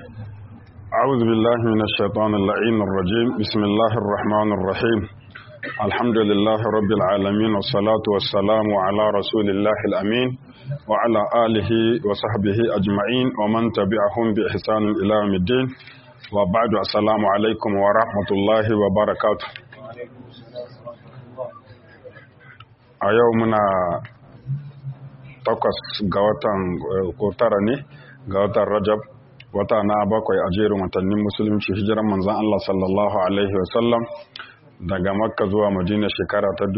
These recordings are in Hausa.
أعوذ بالله من الشيطان اللعين الرجيم بسم الله الرحمن الرحيم الحمد لله رب العالمين والصلاة والسلام على رسول الله الأمين وعلى آله وصحبه أجمعين ومن تبعهم بإحسان إلى يوم الدين وبعد السلام عليكم ورحمة الله وبركاته a yau muna takwas ga watan ko tara ne ga watan rajab wata na bakwai a jerin watannin musulunci hijiran manzan Allah sallallahu alaihi wasallam daga makka zuwa madina shekara ta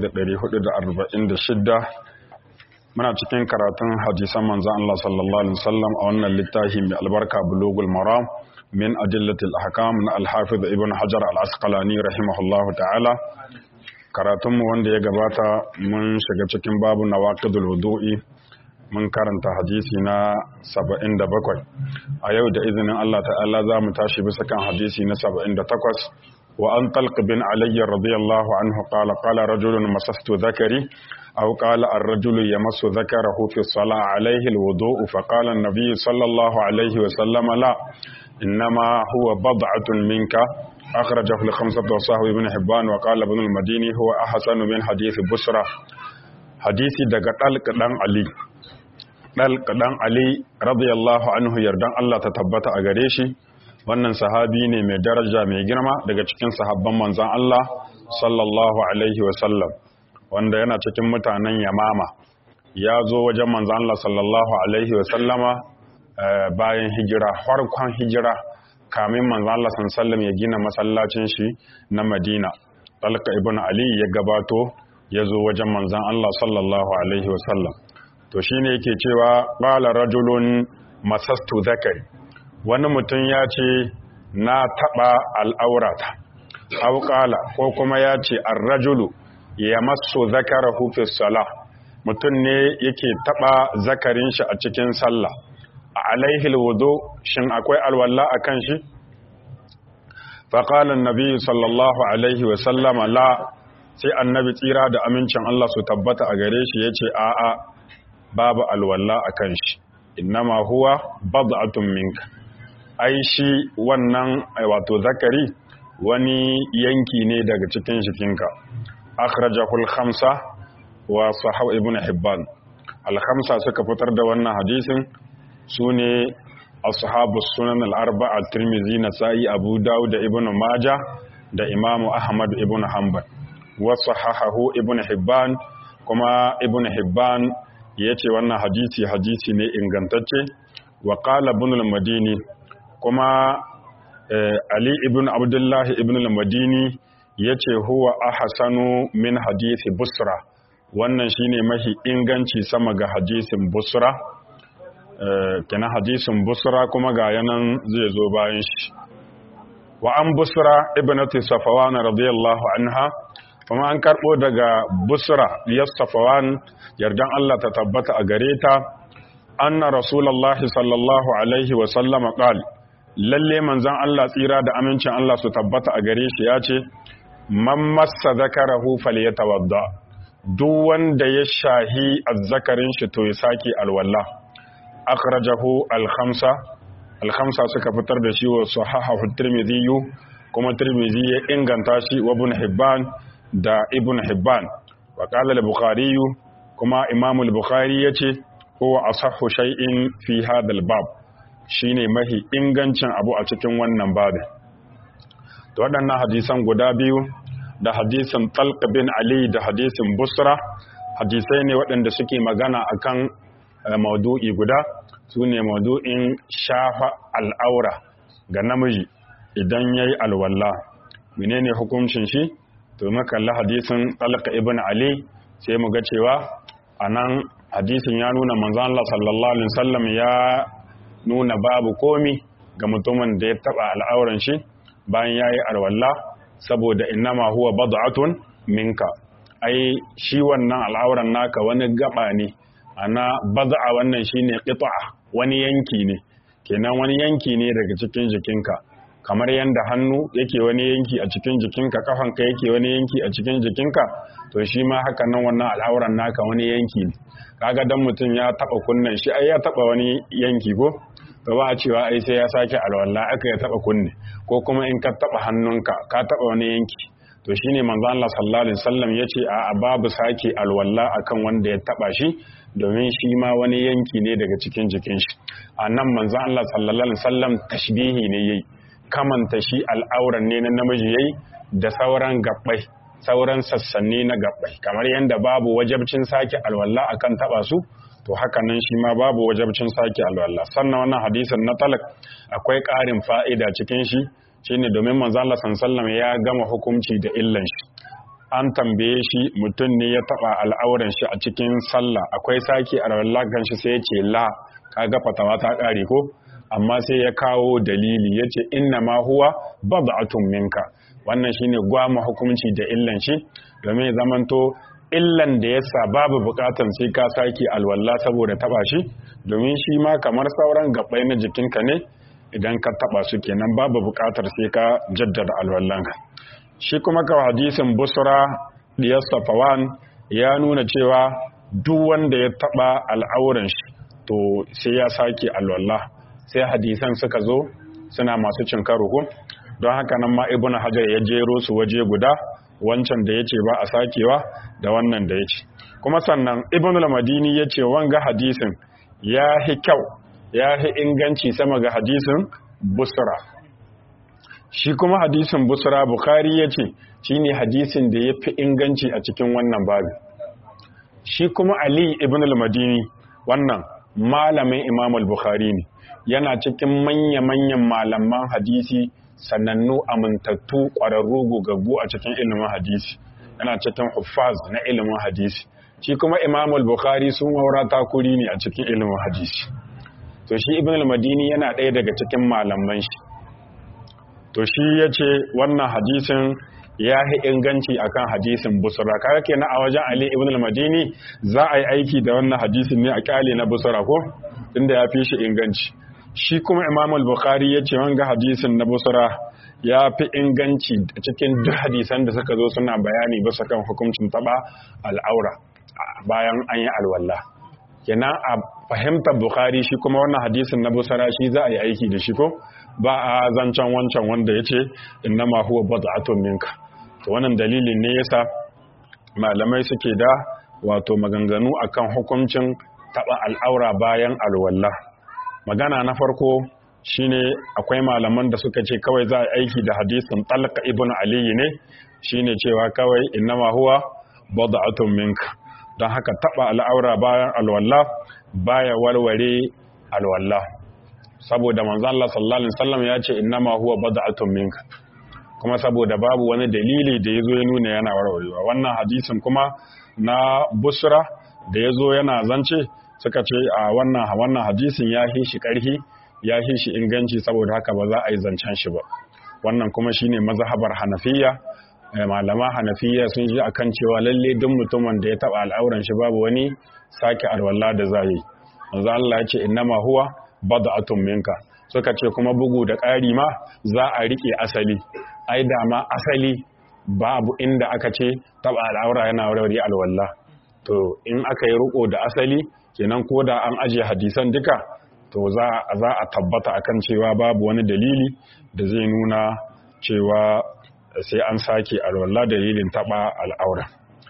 1446 muna cikin karatun hadisan manzan Allah sallallahu alaihi wasallam a wannan littafi mai albarka bulugul maram min adillatil ahkam na al-hafiz ibn hajar al-asqalani rahimahullahu ta'ala karatunmu wanda ya gabata mun shiga cikin babu na waƙidul wudu'i mun karanta hadisi na 77 a yau da izinin Allah ta'ala za mu tashi bisa kan hadisi na 78 wa an talq bin alayya radiyallahu anhu qala qala rajulun masastu dhakari aw qala ar-rajulu yamassu dhakarahu fi as-salah alayhi al-wudu'u fa qala an-nabiy sallallahu alayhi wa sallam la innama huwa bad'atun minka أخرجه الخمسة وصحبه ابن حبان وقال ابن المديني هو أحسن من حديث بسرة حديث دقا طلق دان علي طلق دان علي رضي الله عنه يردان الله تتبت أغريشي wannan sahabi ne mai daraja mai girma daga cikin sahabban manzan Allah sallallahu alaihi wasallam wanda yana cikin mutanen yamama ya zo wajen manzan Allah sallallahu alaihi wasallama bayan hijira farkon hijira kamin manzo Allah sallallahu ya gina masallacin shi na Madina Talqa ibn Ali ya gabato ya zo wajen manzon Allah sallallahu alaihi wasallam to shine yake cewa qala rajulun masastu zakari wani mutum ya ce na taba al'aurata aw qala ko kuma ya ce ar-rajulu yamassu zakarahu fi salah mutum ne yake taba zakarin shi a cikin sallah alaihi alwudu shin akwai alwala akan shi faqala annabi sallallahu alaihi wa sallama la sai annabi tsira da amincin Allah su tabbata a gare shi yace a a babu alwala akan shi innama huwa bad'atun minka ai shi wannan wato zakari wani yanki ne daga cikin jikinka akhrajahu al-khamsa wa sahih ibn hibban al-khamsa suka fitar da wannan hadisin su ne ashabu sunan al'arba'a tirmizi na sa'i abu dawud da ibn maja da imamu ahmad ibn hanbal wasu hahahu ibn hibban kuma ibn hibban ya ce wannan hadisi hadisi ne ingantacce wa qala ibn al-madini kuma ali ibn abdullahi ibn al-madini ya ce huwa ahsanu min hadisi busra wannan shine mahi inganci sama ga hadisin busra kenan hadisin busra kuma ga yanan zai zo bayan shi wa an busra ibnati safawan radiyallahu anha kuma an karbo daga busra ya safawan yardan Allah ta tabbata a gare ta anna rasulullahi sallallahu alaihi wa sallama qal lalle manzon Allah tsira da amincin Allah su tabbata a gare shi ya ce man massa zakarahu falyatawadda duk wanda ya shahi azzakarin shi to ya saki alwala akhrajahu al-khamsa al-khamsa suka fitar da shi wa sahahahu tirmidhi kuma tirmidhi ya inganta shi wa ibn hibban da ibn hibban wa qala al-bukhari kuma imam al-bukhari yace huwa asahhu shay'in fi hadha al-bab shine mahi ingancin abu a cikin wannan babin to waɗannan hadisan guda biyu da hadisin talq bin ali da hadisin busra hadisai ne waɗanda suke magana akan maudu'i guda su ne maudu'in shafa al'aura ga namiji idan ya yi alwalla menene hukuncin shi to makalla hadisin talaka ibn ali sai mu ga cewa a nan hadisin ya nuna manzan Allah sallallahu alaihi wasallam ya nuna babu komi ga mutumin da ya taba al'auran shi bayan ya yi alwalla saboda innama huwa bad'atun minka ai shi wannan al'auran naka wani gaba ne ana baza'a wannan shine qita'a wani yanki ne kenan wani yanki ne daga cikin jikinka kamar yanda hannu yake wani yanki a cikin jikinka kafanka yake wani yanki a cikin jikinka to shi ma haka nan wannan al'auran naka wani yanki ne kaga dan mutum ya taba kunnan shi ai ya taba wani yanki ko to ba a cewa ai sai ya sake alwala aka ya taba kunne ko kuma in ka taba hannunka ka taba wani yanki to shine manzo Allah sallallahu alaihi wasallam yace a babu sake alwala akan wanda ya taba shi domin shi ma wani yanki ne daga cikin jikin shi a nan manzo Allah sallallahu alaihi wasallam tashbihi ne yayi kamanta shi al'auran ne na namiji yayi da sauran gabbai sauran sassanni na gabbai kamar yadda babu wajabcin sake alwala akan taba su to haka nan shi ma babu wajabcin sake alwala sannan wannan hadisin na talak akwai ƙarin fa'ida cikin shi shine domin manzo Allah sallallahu ya gama hukunci da illan shi an tambaye shi mutum ne ya taba al'auran shi a cikin sallah akwai sake alwala kan shi sai ya ce la kaga fatawa ta ƙare ko amma sai ya kawo dalili yace inna ma huwa bad'atun minka wannan shine gwama hukunci da illan shi domin ya zamanto illan da yasa babu bukatan sai ka sake alwala saboda taba shi domin shi ma kamar sauran gabbai na jikinka ne idan ka taba su kenan babu bukatar sai ka jaddada alwallanka shi kuma ka hadisin busra diyar safawan ya nuna cewa duk wanda ya taba al'auran shi to sai ya sake alwala sai hadisan suka zo suna masu cin karo don haka nan ma ibnu hajar ya jero su waje guda wancan da yace ba a sakewa da wannan da yace kuma sannan ibnu al-madini yace wanga hadisin ya hi kyau ya hi inganci sama ga hadisin busra shi kuma hadisin busra bukhari yace shine hadisin da yafi inganci a cikin wannan babu shi kuma ali ibn al-madini wannan malamin imam al-bukhari ne yana cikin manya-manyan malaman hadisi sanannu amintattu ƙwararru gogaggu a cikin ilimin hadisi yana cikin huffaz na ilimin hadisi shi kuma imam al-bukhari sun waura takuri ne a cikin ilimin hadisi to shi ibn al-madini yana ɗaya daga cikin malaman shi to shi ya ce wannan hadisin ya yi inganci akan hadisin busra kaga kenan a wajen ali ibn al-madini za a yi aiki da wannan hadisin ne a kyale na busra ko inda ya fi shi inganci shi kuma imam al-bukhari ya ce wanga hadisin na busra ya fi inganci cikin duk hadisan da suka zo suna bayani bisa kan hukuncin taba al'aura bayan an yi alwala kenan a fahimtar bukhari shi kuma wannan hadisin na busra shi za a yi aiki da shi ko ba a zancen wancan wanda ya ce innama huwa bad'atun minka to wannan dalilin ne yasa malamai suke da wato maganganu akan hukuncin taba al'aura bayan alwala magana na farko shine akwai malaman da suka ce kawai za a aiki da hadisin talqa ibn ali ne shine cewa kawai innama huwa bad'atun minka don haka taba al'aura bayan alwala baya warware alwala saboda manzo Allah sallallahu alaihi wasallam ya ce innama huwa bad'atun minka kuma saboda babu wani dalili da yazo ya nuna yana warwarewa wannan hadisin kuma na busra da yazo yana zance suka ce a wannan wannan hadisin ya hi shi karhi ya hi shi inganci saboda haka ba za a yi zancen shi ba wannan kuma shine mazhabar hanafiya malama hanafiya sun ji akan cewa lalle duk mutumin da ya taba al'auran shi babu wani sake alwala da zai manzo Allah ya ce innama huwa bad'atun minka suka ce kuma bugu da ƙari ma za a rike asali ai da ma asali babu inda aka ce taba al'aura yana warware alwala to in aka yi riko da asali kenan ko da an aje hadisan duka to za za a tabbata akan cewa babu wani dalili da zai nuna cewa sai an sake alwala dalilin taba al'aura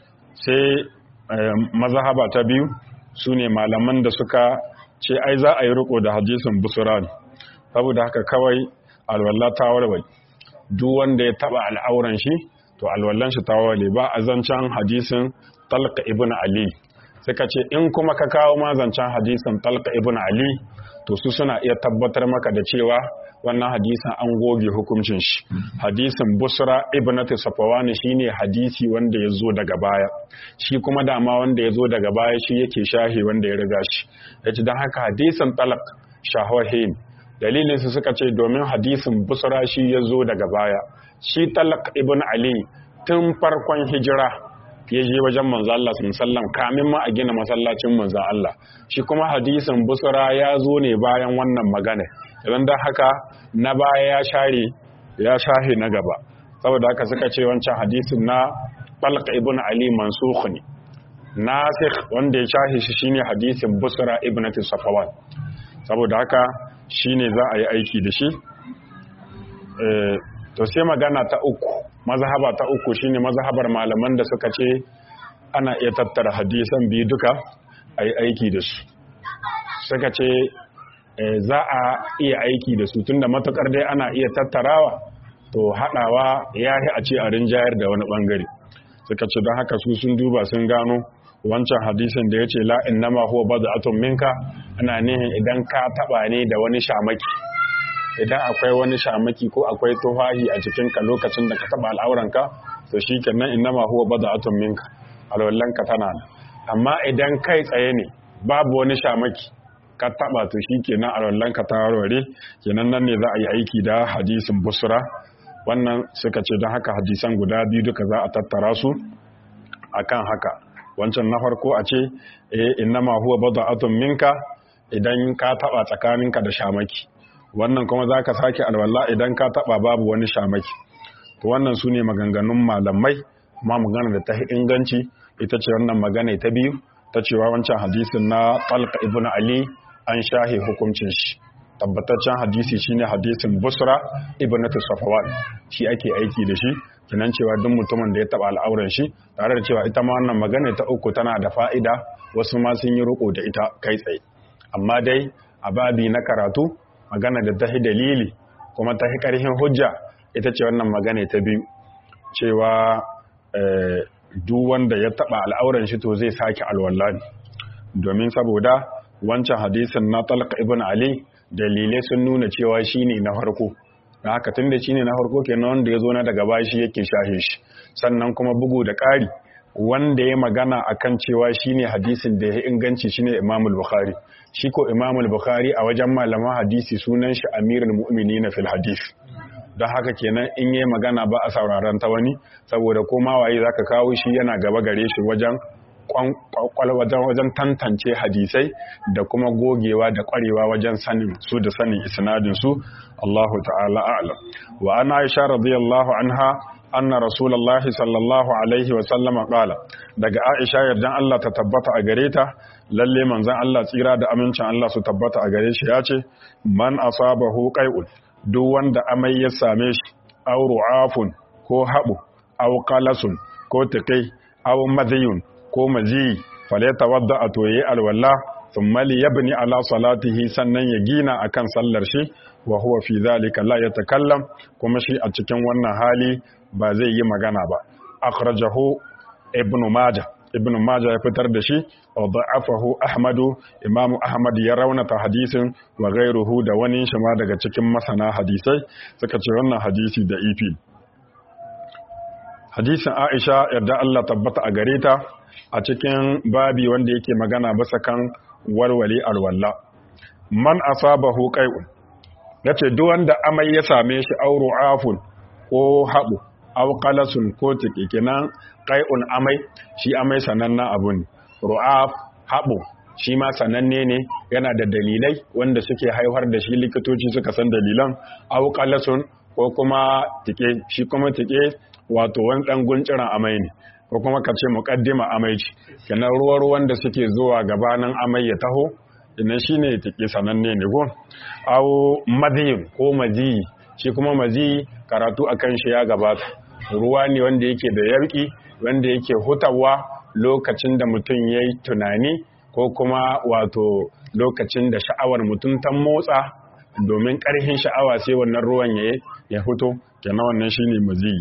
sai mazhaba ta biyu sune malaman da suka ce ai za a yi riko da hadisin busuran saboda haka kawai alwala ta warware duk wanda ya taba al'auran shi to alwallan shi ta warware ba a zancen hadisin talqa ibn ali suka ce in kuma ka kawo ma zancen hadisin talqa ibn ali to su suna iya tabbatar maka da cewa wannan hadisin an goge hukuncin shi hadisin busra ibnatu safawani shine hadisi wanda ya zo daga baya shi kuma dama wanda ya zo daga baya shi yake shahi wanda ya riga shi yace dan haka hadisin talaq shahahin dalilin su suka ce domin hadisin busra shi ya zo daga baya shi talaq ibn ali tun farkon hijira ya je wajen manzo Allah sallam kamin ma a gina masallacin manzo Allah shi kuma hadisin busra ya zo ne bayan wannan magana idan da haka na baya ya share ya shahe na gaba saboda haka suka ce wancan hadisin na Talq ibn Ali mansukh ne nasikh wanda ya shahe shi shine hadisin busra ibn Safawan saboda haka shine za a yi aiki da shi to sai magana ta uku mazhaba ta uku shine mazhabar malaman da suka ce ana iya tattara hadisan biyu duka a yi aiki da su suka ce za a iya aiki da su tunda matukar dai ana iya tattarawa to haɗawa ya a ce a rinjayar da wani ɓangare suka ce don haka su sun duba sun gano wancan hadisin da ya ce la'in nama huwa ba atun minka ana nihin idan ka taɓa ne da wani shamaki idan akwai wani shamaki ko akwai tufahi a cikinka lokacin da ka taɓa al'auranka to shi kenan in nama huwa ba atun minka alwallanka tana amma idan kai tsaye ne babu wani shamaki ka taɓa to shi kenan alwallanka ta warware kenan nan ne za a yi aiki da hadisin busra wannan suka ce don haka hadisan guda biyu duka za a tattara su akan haka wancan na farko a ce eh innama huwa bada'atun minka idan ka taba tsakaninka da shamaki wannan kuma zaka sake alwala idan ka taba babu wani shamaki to wannan sune maganganun malamai amma magana da ta inganci ita ce wannan magana ta biyu ta cewa wancan hadisin na Talq ibn Ali an shahe hukuncin shi tabbataccen hadisi shine hadisin Busra ibnatu Safwan shi ake aiki da shi kinan cewa duk mutumin da ya taba al'auran shi tare da cewa ita ma wannan magana ta uku tana da fa'ida wasu ma sun yi riko da ita kai tsaye amma dai a babi na karatu magana da ta dalili kuma ta karhin hujja ita ce wannan magana ta biyu cewa duk wanda ya taba al'auran shi to zai sake alwala domin saboda wancan hadisin na talqa ibn ali dalilai sun nuna cewa shine na farko da haka tun da shine na farko kenan wanda ya zo na daga bashi yake shahe shi sannan kuma bugu da ƙari wanda ya magana akan cewa shine hadisin da ya inganci shine Imam al-Bukhari shi ko Imam al-Bukhari a wajen malaman hadisi sunan shi Amirul Mu'minin fil hadith don haka kenan in yi magana ba a sauraron ta wani saboda ko ma waye zaka kawo shi yana gaba gare shi wajen wajen tantance hadisai da kuma gogewa da kwarewa wajen sanin su da sanin isnadin su Allahu ta'ala a'lam wa ana Aisha radiyallahu anha anna rasulullahi sallallahu alaihi wa sallama qala daga Aisha yardan Allah ta tabbata a gare ta lalle manzon Allah tsira da amincin Allah su tabbata a gare shi ya ce man asabahu qai'un duk wanda amai ya same shi aw ru'afun ko habu aw qalasun ko tikai aw madhiyun ko mazi faleta wadda a toye alwala thumma liyabni ala salatihi sannan ya gina akan sallar shi wa huwa fi zalika la yatakallam kuma shi a cikin wannan hali ba zai yi magana ba akhrajahu ibnu majah ibnu majah ya fitar da shi wa da'afahu ahmadu imamu ahmad ya raunata hadisin wa ghairuhu da wani shi ma daga cikin masana hadisai suka ce wannan hadisi da ifi hadisin aisha yarda Allah tabbata a gare ta a cikin babi wanda yake magana basa kan walwale alwalla man asabahu qai'un yace duk wanda amai ya same shi auru afun ko habu aw qalasun ko tiki kenan qai'un amai shi amai sananna abu ne ru'af habu shi ma sananne ne yana da dalilai wanda suke haifar da shi likitoci suka san dalilan aw qalasun ko kuma tike shi kuma tike wato wani dan gunciran amai ne ko kuma ka ce muƙaddima amai ce kenan ruwa ruwan da suke zuwa gabanin amai ya taho idan shine take sananne ne go aw madhiyin ko mazi shi kuma mazi karatu akan shi ya gabata ruwa ne wanda yake da yarki wanda yake hutawa lokacin da mutum yayi tunani ko kuma wato lokacin da sha'awar mutum ta motsa domin ƙarfin sha'awa sai wannan ruwan ya ya fito kenan wannan shine mazi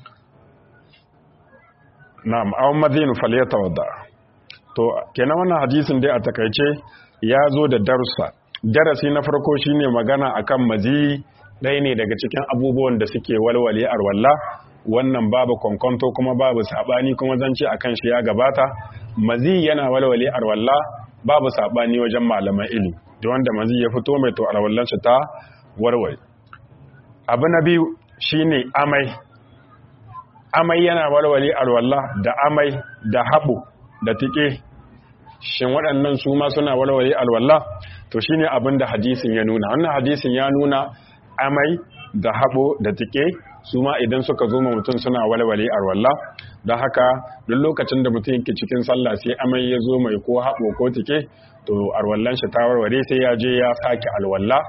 na'am aw madhin falyatawadda to kenan wannan hadisin dai a takaice ya zo da darussa darasi na farko shine magana akan mazi ɗaya ne daga cikin abubuwan da suke walwale arwalla wannan babu kwankwanto kuma babu sabani kuma zance akan shi ya gabata mazi yana walwale arwalla babu sabani wajen malaman ilimi da wanda mazi ya fito mai to arwallan shi ta warware abu na biyu shine amai amai yana walwale alwala da amai da haɓo da tike shin waɗannan su ma suna walwale alwala to shine abin da hadisin ya nuna wannan hadisin ya nuna amai da haɓo da tike su ma idan suka zo mutum suna walwale alwala don haka duk lokacin da mutum yake cikin sallah sai amai ya zo mai ko haɓo ko tike to alwallan shi ta warware sai ya je ya sake alwala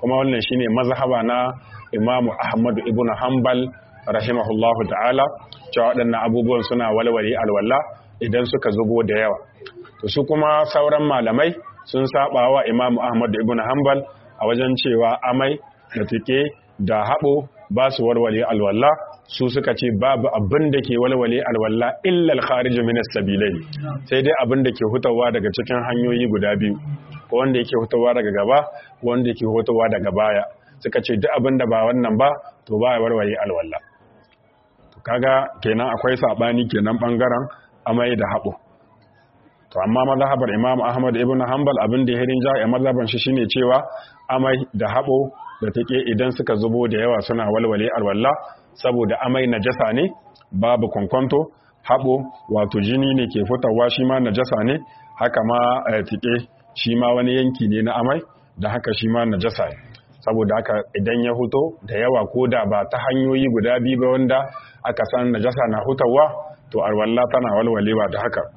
kuma wannan shine mazhaba na Imam Ahmad ibn Hanbal rahimahullahu ta'ala cewa waɗannan abubuwan suna walwale alwala idan suka zubo da yawa to su kuma sauran malamai sun saba wa Imam Ahmad ibn Hanbal a wajen cewa amai da tike da haɓo ba su walwale alwala su suka ce babu abin da ke walwale alwala illa al-kharij min as-sabilai sai dai abin da ke hutawa daga cikin hanyoyi guda biyu ko wanda yake hutawa daga gaba ko wanda yake hutawa daga baya suka ce duk abin da ba wannan ba to ba ya walwale alwala to kaga kenan akwai sabani kenan bangaren amai da haɓo to amma mazhabar Imam Ahmad ibn Hanbal abin da ya hirin ja a mazhaban shi shine cewa amai da haɓo da take idan suka zubo da yawa suna walwale alwala saboda amai najasa ne babu kwankwanto haɓo wato jini ne ke fitawa shi ma najasa ne haka ma tike shi ma wani yanki ne na amai da haka shi ma najasa ne saboda haka idan ya huto da yawa ko da ba ta hanyoyi guda biyu ba wanda aka san najasa na hutawa to alwala tana walwalewa da haka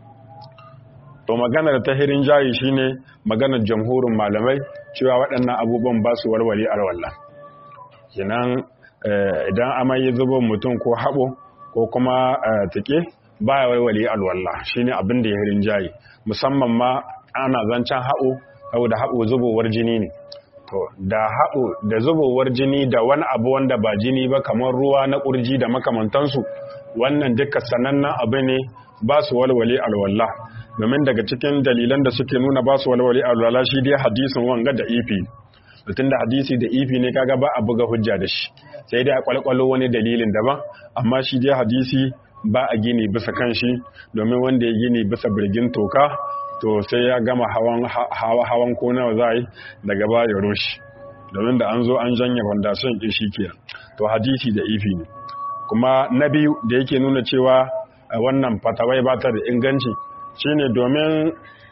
to maganar ta hirin jayi shine maganar jamhurin malamai cewa waɗannan abubuwan ba su walwale alwala kenan idan amai ya zubo mutum ko haɓo ko kuma tike ba ya walwale alwala shine abin da ya hirin jayi musamman ma ana zancen haɓo saboda haɓo zubowar jini ne to da haɓo da zubowar jini da wani abu wanda ba jini ba kamar ruwa na ƙurji da makamantansu wannan duka sanannen abu ne ba su walwale alwala domin daga cikin dalilan da suke nuna ba su walwale alwala shi dai hadisin wanga da ifi mutum da hadisi da ifi ne kaga ba a buga hujja da shi sai dai a kwalkwalo wani dalilin daban amma shi dai hadisi ba a gini bisa kan shi domin wanda ya gini bisa birgin toka to sai ya gama hawan hawan ko nawa za yi daga ba ya roshi domin da an zo an janye fondation ɗin shi ke to hadisi da ifi ne kuma na biyu da yake nuna cewa wannan fatawai ba ta da inganci shine domin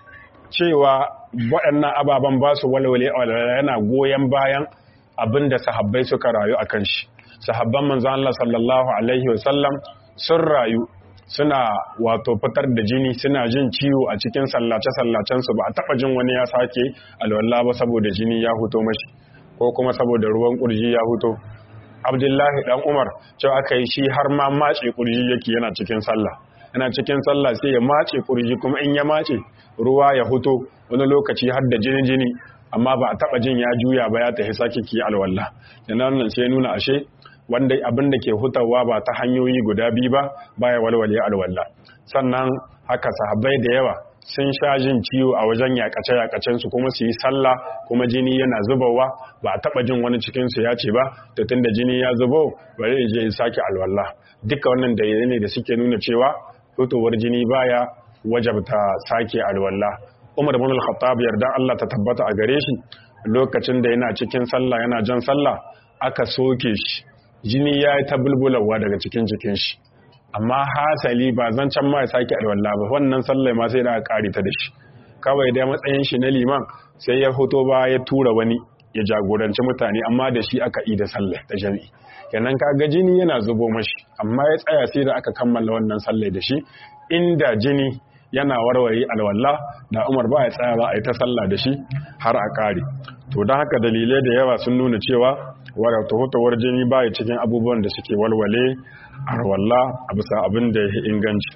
cewa waɗannan ababen ba su walwale yana goyon bayan abin da sahabbai suka rayu a kan shi sahabban manzan Allah sallallahu alaihi wasallam sun rayu suna wato fitar da jini suna jin ciwo a cikin sallace-sallacensu ba a taɓa jin wani ya sake alwala ba saboda jini ya huto mashi ko kuma saboda ruwan ƙurji ya huto abdullahi dan umar cewa aka yi shi har ma mace ƙurji yake yana cikin sallah yana cikin sallah sai ya mace ƙurji kuma in ya mace ruwa ya huto wani lokaci har da jini jini amma ba a taɓa jin ya juya ba ya tafi sake ki alwala yana nan sai nuna ashe wanda abin da ke hutawa ba ta hanyoyi guda biyu ba baya walwale alwala sannan haka sahabbai da yawa sun sha jin ciwo a wajen yakace yakacen su kuma su yi sallah kuma jini yana zubawa ba a taba jin wani cikin su ya ce ba to tunda jini ya zubo bari ya je ya sake alwala duka wannan dalilai ne da suke nuna cewa fitowar jini baya wajabta sake alwala Umar ibn al-Khattab yarda Allah ta tabbata a gare shi lokacin da yana cikin sallah yana jan sallah aka soke shi jini ya yi ta bulbulawa daga cikin jikin shi amma hasali ba zan can ma ya sake alwala ba wannan sallai ma sai da aka kare ta da shi kawai da matsayin shi na liman sai ya hoto ba ya tura wani ya jagoranci mutane amma da shi aka yi da sallai ta jami'i kenan kaga jini yana zubo mashi amma ya tsaya sai da aka kammala wannan sallai da shi inda jini yana warware alwala da Umar ba ya tsaya ba a yi ta sallah da shi har a kare to don haka dalilai da yawa sun nuna cewa wadda tuhutawar jini ba cikin abubuwan da suke walwale a rawalla a bisa abin da ya inganci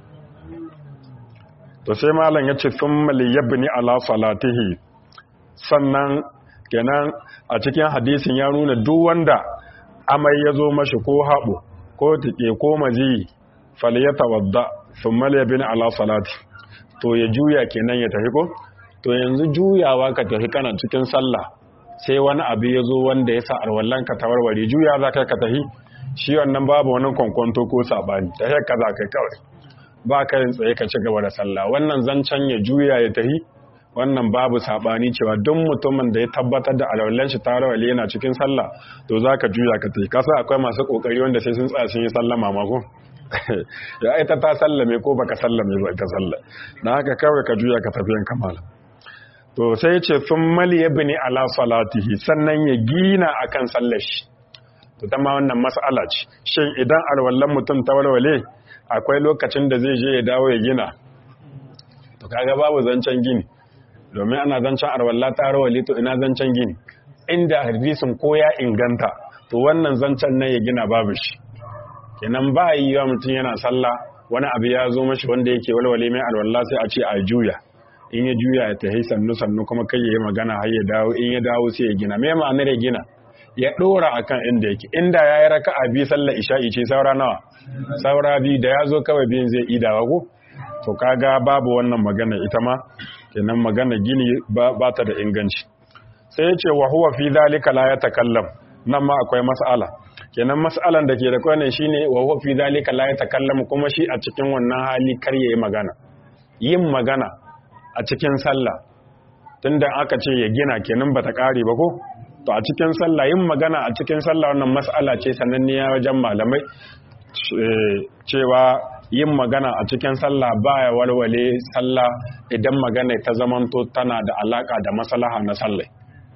to sai malam ya ce sun maliyabni ala salatihi sannan kenan a cikin hadisin ya nuna duk wanda amai ya zo mashi ko haɓo ko tike ko maji faliyata wadda sun maliyabni ala salati to ya juya kenan ya tafi ko to yanzu juyawa ka tafi kana cikin sallah sai wani abu ya zo wanda ya sa alwallan ka tawarware juya za ka tafi shi wannan babu wani kwankwanto ko sabani ta ka za kai kawai ba ka yin tsaye ka ci gaba da sallah wannan zancen ya juya ya tafi wannan babu sabani cewa duk mutumin da ya tabbatar da alwallan shi tawarware yana cikin sallah to za ka juya ka tafi kasa akwai masu kokari wanda sai sun tsaya sun yi sallama mako ya ita ta sallame ko baka sallame ba ita sallah na haka kawai ka juya ka tafi yan kamala to sai ce sun mali ya bini ala salatihi sannan ya gina akan sallar shi to ta ma wannan mas'ala ce shin idan alwallan mutum ta walwale akwai lokacin da zai je ya dawo ya gina to kaga babu zancen gini domin ana zancen alwalla ta walwale to ina zancen gini inda hadisin ko ya inganta to wannan zancen nan ya gina babu shi kenan ba yi wa mutum yana sallah wani abu ya zo mashi wanda yake walwale mai alwala sai a ce a juya in ya juya ya tahi sannu sannu kuma kai ya yi magana har ya dawo in ya dawo sai ya gina me ma'anar ya gina ya dora akan inda yake inda ya yi raka'a bi sallar isha'i ce saura nawa saura bi da ya zo kawai biyun zai idawa ko to kaga babu wannan magana ita ma kenan magana gini ba ta da inganci sai ya ce wa huwa fi zalika la yatakallam nan ma akwai mas'ala kenan mas'alan da ke da kwanan shine wa huwa fi zalika la yatakallam kuma shi a cikin wannan hali kar yayi magana yin magana a cikin sallah tunda aka ce ya gina kenan bata kare ba ko to a cikin sallah yin magana a cikin sallah wannan mas'ala ce sananniya wajen malamai cewa yin magana a cikin sallah baya walwale sallah idan magana ta zamanto tana da alaka da maslaha na sallah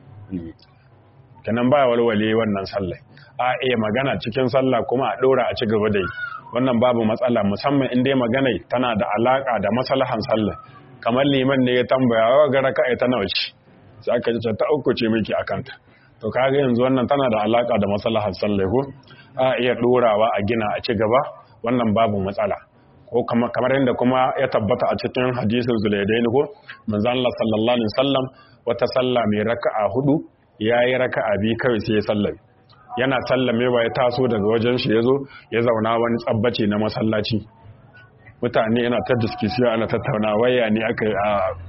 kenan baya walwale wannan sallah a iya magana cikin sallah kuma a dora a ci gaba da yi wannan babu matsala musamman in dai magana tana da alaka da maslahan sallah kamar liman ne ya tambaya wa ga raka'a ta nawa ce sai aka ce ta uku ce miki akanta to kaga yanzu wannan tana da alaka da maslahan sallah ko a iya dorawa a gina a ci gaba wannan babu matsala ko kamar yadda kuma ya tabbata a cikin hadisin zulaidain ko manzon Allah sallallahu alaihi wasallam wata sallah mai raka'a hudu yayi raka'a bi kawai sai ya sallame yana sallamewa ya taso daga wajen shi yazo ya zauna wani tsabbace na masallaci mutane yana ta diskisiyo ana tattauna waya ne aka yi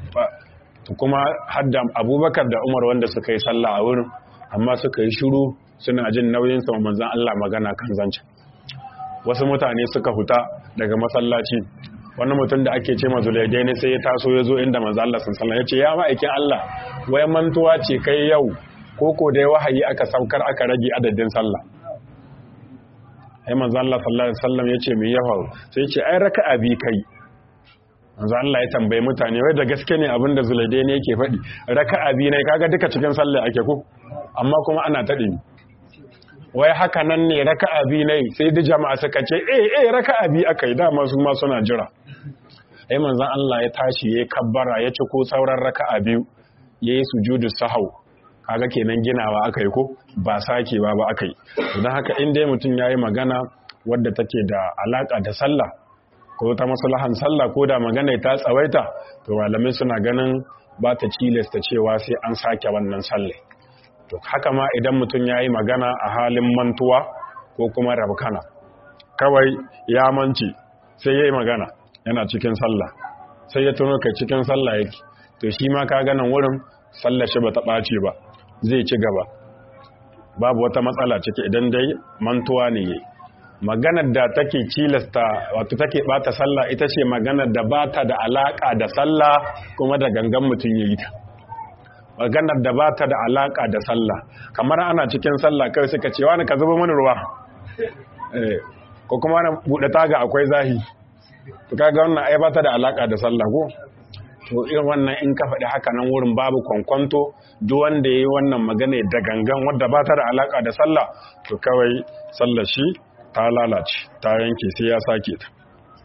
a kuma hadda abubakar da umar wanda suka yi sallah a wurin amma suka yi shiru suna jin nauyin sa manzon Allah magana kan zancen wasu mutane suka huta daga masallaci wani mutum da ake ce mazulaidai ne sai ya taso ya zo inda manzon Allah sun sallah ya ce ya ma'aikin Allah wai mantuwa ce kai yau ko ko dai wahayi aka saukar aka rage adadin sallah ai manzon Allah sallallahu alaihi wasallam ya ce me ya faru sai ya ce ai raka'a bi kai manzo Allah ya tambaye mutane wai da gaske ne abin da Zulaidai ne yake faɗi raka'a bi ne kaga duka cikin sallah ake ko amma kuma ana taɗi wai haka nan ne raka'a bi ne sai da jama'a suka ce eh eh raka'a bi akai dama su ma suna jira ai manzon Allah ya tashi ya kabbara ya ci ko sauran raka'a biyu yayi sujudu sahau kaga kenan ginawa akai ko ba sakewa ba akai don haka in dai mutum yayi magana wadda take da alaka da sallah ko ta maslahan sallah ko da magana ta tsawaita to malamai suna ganin ba ta cilasta cewa sai an sake wannan sallah to haka ma idan mutum ya yi magana a halin mantuwa ko kuma rabkana kawai ya manci sai ya yi magana yana cikin sallah sai ya tuno kai cikin sallah yake to shi ma ka ganin wurin sallah shi ba ta ɓace ba zai ci gaba babu wata matsala ciki idan dai mantuwa ne yayi maganar da take cilasta wato take bata sallah ita ce maganar da bata da alaka da sallah kuma da gangan mutum yayi ta maganar da bata da alaka da sallah kamar ana cikin sallah kai suka ce wani ka zuba mani ruwa eh ko kuma na bude taga akwai zahi to kaga wannan ai bata da alaka da sallah ko to irin wannan in ka faɗi haka nan wurin babu kwankwanto duk wanda yayi wannan magana da gangan wanda bata da alaka da sallah to kawai sallar shi ta lalace ta yanke sai ya sake ta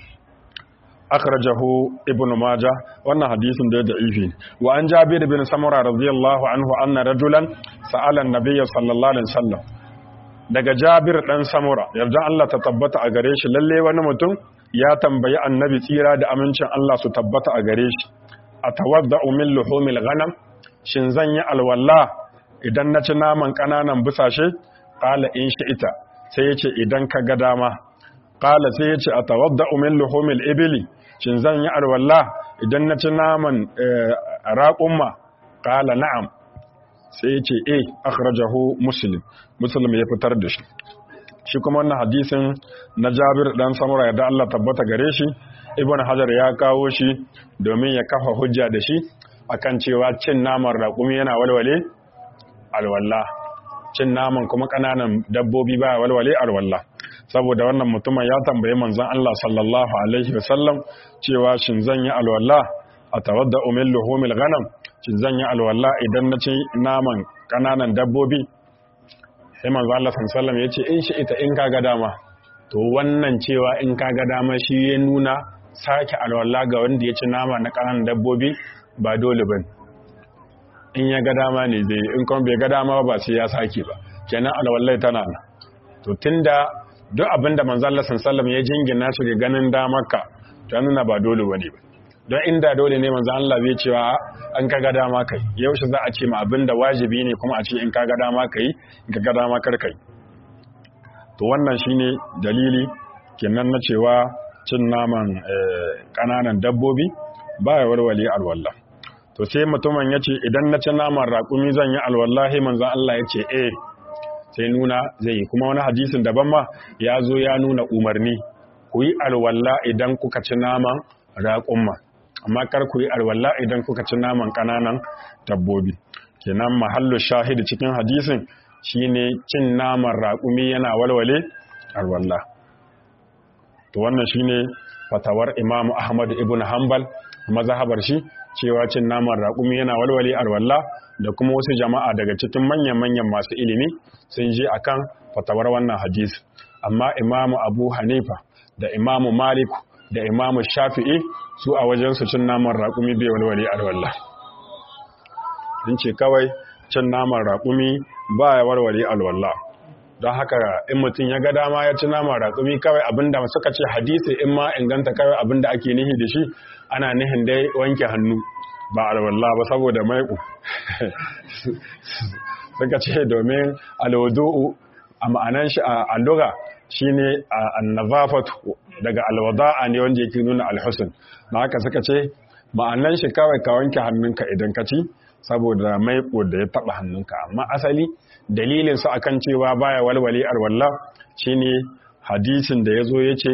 akhrajahu ibnu majah wannan hadisin da da'ifi wa an jabir bin samura radiyallahu anhu anna rajulan sa'ala an-nabiy sallallahu alaihi wasallam daga jabir dan samura yarda Allah ta tabbata a gare shi lalle wani mutum ya tambayi annabi tsira da amincin Allah su tabbata a gare shi atawadda'u min luhumil ghanam shin zan yi alwala idan na ci naman kananan busashe qala in ita. sai ya ce idan ka ga dama ƙala sai ya ce a tawadda umin luhumil ibili shin zan yi alwallah idan na ci naman raƙumma ƙala na'am sai ya ce e akhrajahu muslim muslim ya fitar da shi shi kuma wannan hadisin na jabir dan samura da Allah tabbata gare shi ibn hajar ya kawo shi domin ya kafa hujja da shi akan cewa cin naman raƙumi yana walwale alwallah cin naman kuma ƙananan dabbobi ba walwale alwallah saboda wannan mutumin ya tambayi manzon Allah sallallahu alaihi wasallam cewa shin zan yi alwallah a tawadda umil luhumil ghanam shin zan yi alwallah idan na ci naman ƙananan dabbobi sai manzon Allah sallallahu alaihi wasallam ya ce in shi ita in kaga dama to wannan cewa in kaga dama shi ya nuna sake alwallah ga wanda ya ci nama na ƙananan dabbobi ba dole bane in ya ga dama ne zai in kuma bai ga dama ba sai ya sake ba kenan alwallai tana nan to tunda duk abinda manzo Allah sallallahu ya jingina shi ga ganin damarka to nuna ba dole bane ba don inda dole ne manzo Allah bai cewa an ka ga dama kai yaushe za a ce ma abinda wajibi ne kuma a ce in ka ga dama kai in ka ga dama kar kai to wannan shine dalili kenan na cewa cin naman kananan dabbobi baya warware alwala to sai mutumin yace idan na ci naman raƙumi zan yi alwallahi manzo Allah yace eh sai nuna zai yi kuma wani hadisin daban ma ya zo ya nuna umarni ku yi alwala idan kuka ci naman raƙumma amma kar ku yi alwala idan kuka ci naman ƙananan dabbobi kenan mahallu shahidi cikin hadisin shine cin naman raƙumi yana walwale alwala to wannan shine fatawar Imam Ahmad ibn Hanbal mazhabar shi cewa cin naman raƙumi yana walwale alwala da kuma wasu jama'a daga cikin manyan-manyan masu ilimi sun je akan fatawar wannan hadisi amma Imam Abu Hanifa da Imam Malik da Imam Shafi'i su a wajen su cin naman raƙumi bai walwale alwala sun ce kawai cin naman raƙumi ba ya warware alwala don haka in mutum ya ga dama ya ci naman raƙumi kawai abinda suka ce hadisi in ma inganta kawai abinda ake nihi da shi ana nihin dai wanke hannu ba alwala ba saboda maiƙo suka ce domin alwadu'u a ma'anan shi a lura shine annazafatu daga alwada'a ne wanda yake nuna alhusn na haka suka ce ma'anan shi kawai ka wanke hannunka idan ka ci saboda maiƙo da ya taɓa hannunka amma asali dalilin su akan cewa baya walwale alwala shine hadisin da yazo yace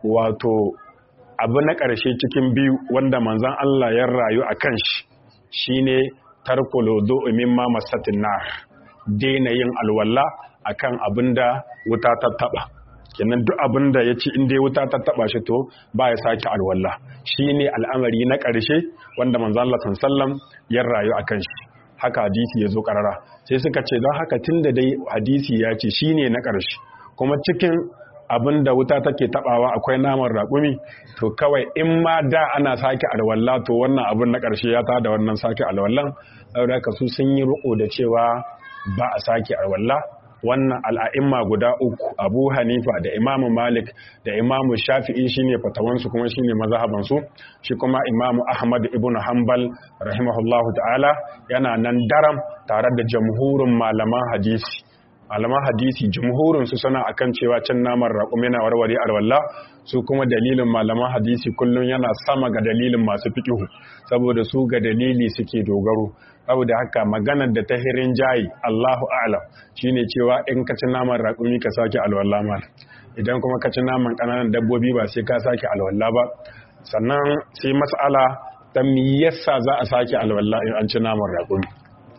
wato abu na ƙarshe cikin biyu wanda manzon Allah ya rayu akan shi shine tarkul wudu'i mimma masatin nar daina yin alwala akan abinda wuta ta taba kenan duk abinda yace in dai wuta ta taba shi to ba ya sake alwala shine al'amari na ƙarshe wanda manzon Allah sallallahu ya rayu akan shi haka hadisi ya zo karara sai suka ce don haka tunda dai hadisi ya ce shine na ƙarshe kuma cikin abin da wuta take tabawa akwai naman raƙumi to kawai in ma da ana sake alwala to wannan abin na ƙarshe ya ta da wannan sake alwallan saboda haka su sun yi riko da cewa ba a sake alwala wannan al'a'imma guda uku abu hanifa da imamu malik da imamu shafi'i shine fatawansu kuma shine mazhabansu shi kuma imamu ahmad ibn hanbal rahimahullahu ta'ala yana nan daram tare da jamhurin malaman hadisi malaman hadisi jumhurin su suna akan cewa cin naman raƙum yana warware alwala su kuma dalilin malaman hadisi kullum yana sama ga dalilin masu fikihu saboda su ga dalili suke dogaro saboda haka maganar da ta hirin jayi Allahu a'lam shine cewa in ka ci naman raƙumi ka sake alwala ma idan kuma ka ci naman ƙananan dabbobi ba sai ka sake alwala ba sannan sai mas'ala ta me yasa za a sake alwala in an ci naman raƙumi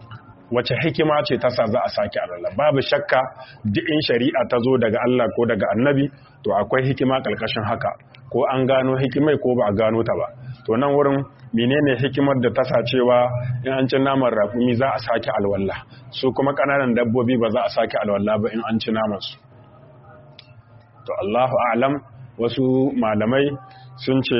wace hikima ce ta sa za a sake alwala babu shakka duk in shari'a ta zo daga Allah ko daga annabi to akwai hikima ƙarƙashin haka ko an gano hikimai ko ba a gano ta ba to nan wurin menene hikimar da ta sa cewa in an ci naman raƙumi za a sake alwala su kuma ƙananan dabbobi ba za a sake alwala ba in an ci naman su to Allahu a'lam wasu malamai sun ce